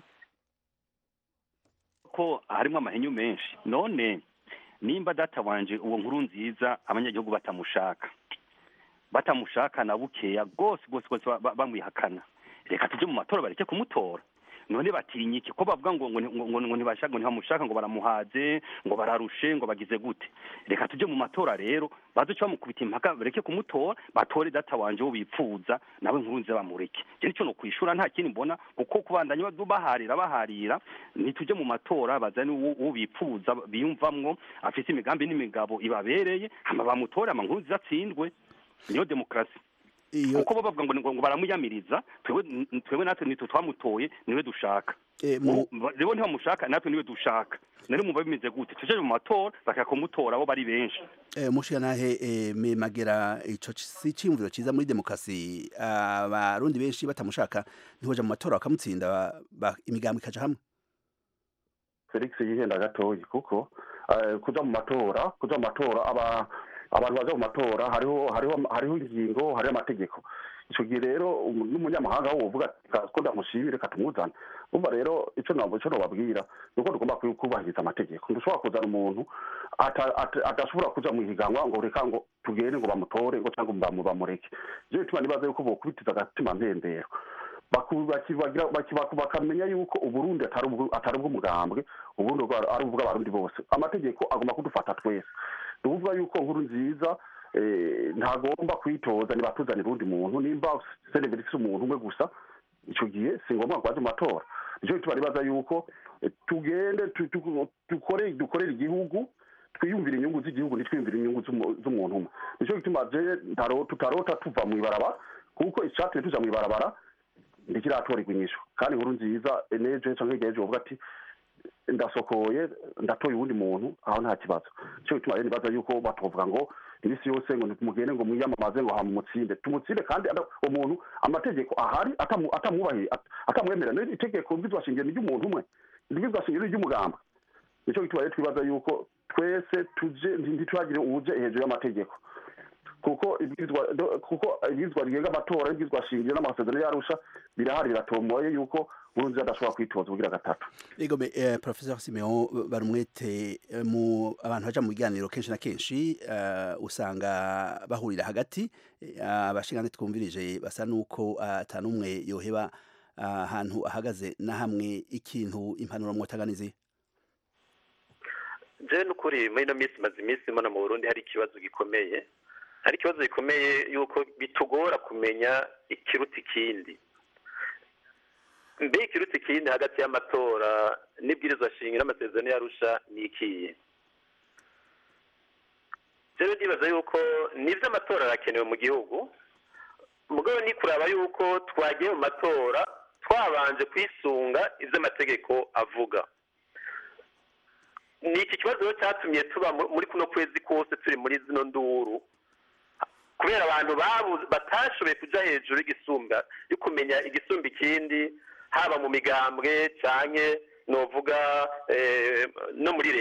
ko harimo amahenyu menshi none nimba data wanje uwo nkuru nziza abanyagihugu batamushaka batamushaka na bukeya rwose rwose rwose ba- ba- bamwihakana reka tujye mu matora bareke kumutora none batinya iki ko bavuga ngo ngo ngo ngo ngo ntibashaka ngo ntibamushaka ngo baramuhaze ngo bararushe ngo bagize gute reka tujye mu matora rero baze cyo bamukubita impaka bareke kumutora batore data wanje wo bipfuza nawe nkuru nziza bamureke je nicyo no kwishura nta kindi mbona kuko kubandanya badu- baharira baharira nitujye mu matora bazane uwo uwo bipfuza biyumvamwo afise imigambi n'imigabo ibabereye hama bamutore ama nkuru nziza atsindwe niyo demokarasi kuko bo bavuga ngo ngo ngo baramuyamiriza twebwe twebwe natwe nitwe twamutoye niwe dushaka Eh, mu- Ubu- rero ntibamushaka natwe niwe dushaka nari mumva bimeze gute tuje mu matora bakakumutora abo bari benshi Eh, mushinganahe eh, me magera ico ci- si ciyumviro ciza muri demokarasi abarundi benshi batamushaka ntiboja mu matora bakamutsinda ba- ba- imigambo ikaja hamwe felix yihenda gatoyi kuko eh, kuja mu matora kuja mu matora aba abantu baja mu matora hariho hariho hariho ingingo hariho amategeko ico gihe rero um- n'umunyamahanga wovuga ati "Ka- ko ndamushimire katumuzana umva rero ico nabo ico nobabwira nuko tugomba ku- kubahiriza amategeko ndushobora kuzana umuntu ata- ata- adashobora kuja mu higanwa ngo reka ngo tugende ngo bamutore ngo cyangwa bamu- bamureke je bituma nibaza yuko bokubitiza agatima mpembero baku- baki- bagira- baki- baku- bakamenya yuko uburundi atari ubwo- atari ubw'umugambwe uburundi bwa- ari ubw'abarundi bose amategeko agomba kudufata twese ni ukuvuga yuko nkuru nziza eh, ntagomba kwitoza nibatuzanira uwundi muntu nimba seneveri si umuntu umwe gusa icyo gihe si ngombwa ngo baje mu matora nicyo gituma nibaza yuko eh, tugende tu- tu- dukore dukorere igihugu twiyumvire inyungu z'igihugu ntitwiyumvire inyungu z'umu- z'umuntu umwe nicyo gituma je ntaro- tutarota tuva mu ibarabara kuko icyatumye tuja mu ibarabara ntikiratorerwa inyishu kandi inkuru nziza enejo cyangwa hirya y'ejo bavuga ati ndasokoye ndatoye uwundi muntu aho nta kibazo cyo gituma rero nibaza yuko batovuga ngo iminsi yose ngo mugende ngo mwiyamamaze ngo hamumutsinde tumutsinde kandi ada- umuntu amategeko ahari atamu- atamwubahiye at- atamwemerera Rero itegeko mbwizwa shingiro ni ry'umuntu umwe mbwizwa shingiro ni ry'umugamba nicyo gituma rero twibaza yuko twese tuje ntitwagire uwuje hejuru y'amategeko kuko ibwirizwa do- kuko ibwirizwa rigenga amatora ibwirizwa shingiro n'amasezerano yarusha birahari biratomoye yuko nkurunziza adashobora kwitoza ubugira gatatu Ego me eh, Professor Simeon barumwete eh, mu abantu baja mu biganiro kenshi na kenshi eh, usanga bahurira hagati eh, abashingane twumvirije basa nuko atanumwe yoheba ahantu ahagaze na hamwe ikintu impanuro mwotaganizi je n'ukuri muri ino minsi maze iminsi mbona mu burundi hari ikibazo gikomeye hari ikibazo gikomeye yuko bitugora kumenya ikiruta ikindi mbe ikiruta ikindi hagati y'amatora n'ibwirizwa shingiro n'amasezerano yarusha ni ikihe rero ndibaza yuko nibyo amatora arakenewe mu gihugu mugabo ni kuraba yuko twagiye mu matora twabanje kwisunga ibyo amategeko avuga ni iki kibazo rero cyatumye tuba mu- muri kuno kwezi kose turi muri zino nduru kubera abantu babuze batashoboye kuja hejuru y'igisumba yo kumenya igisumba ikindi haba mu migambwe canke novuga eh, no muri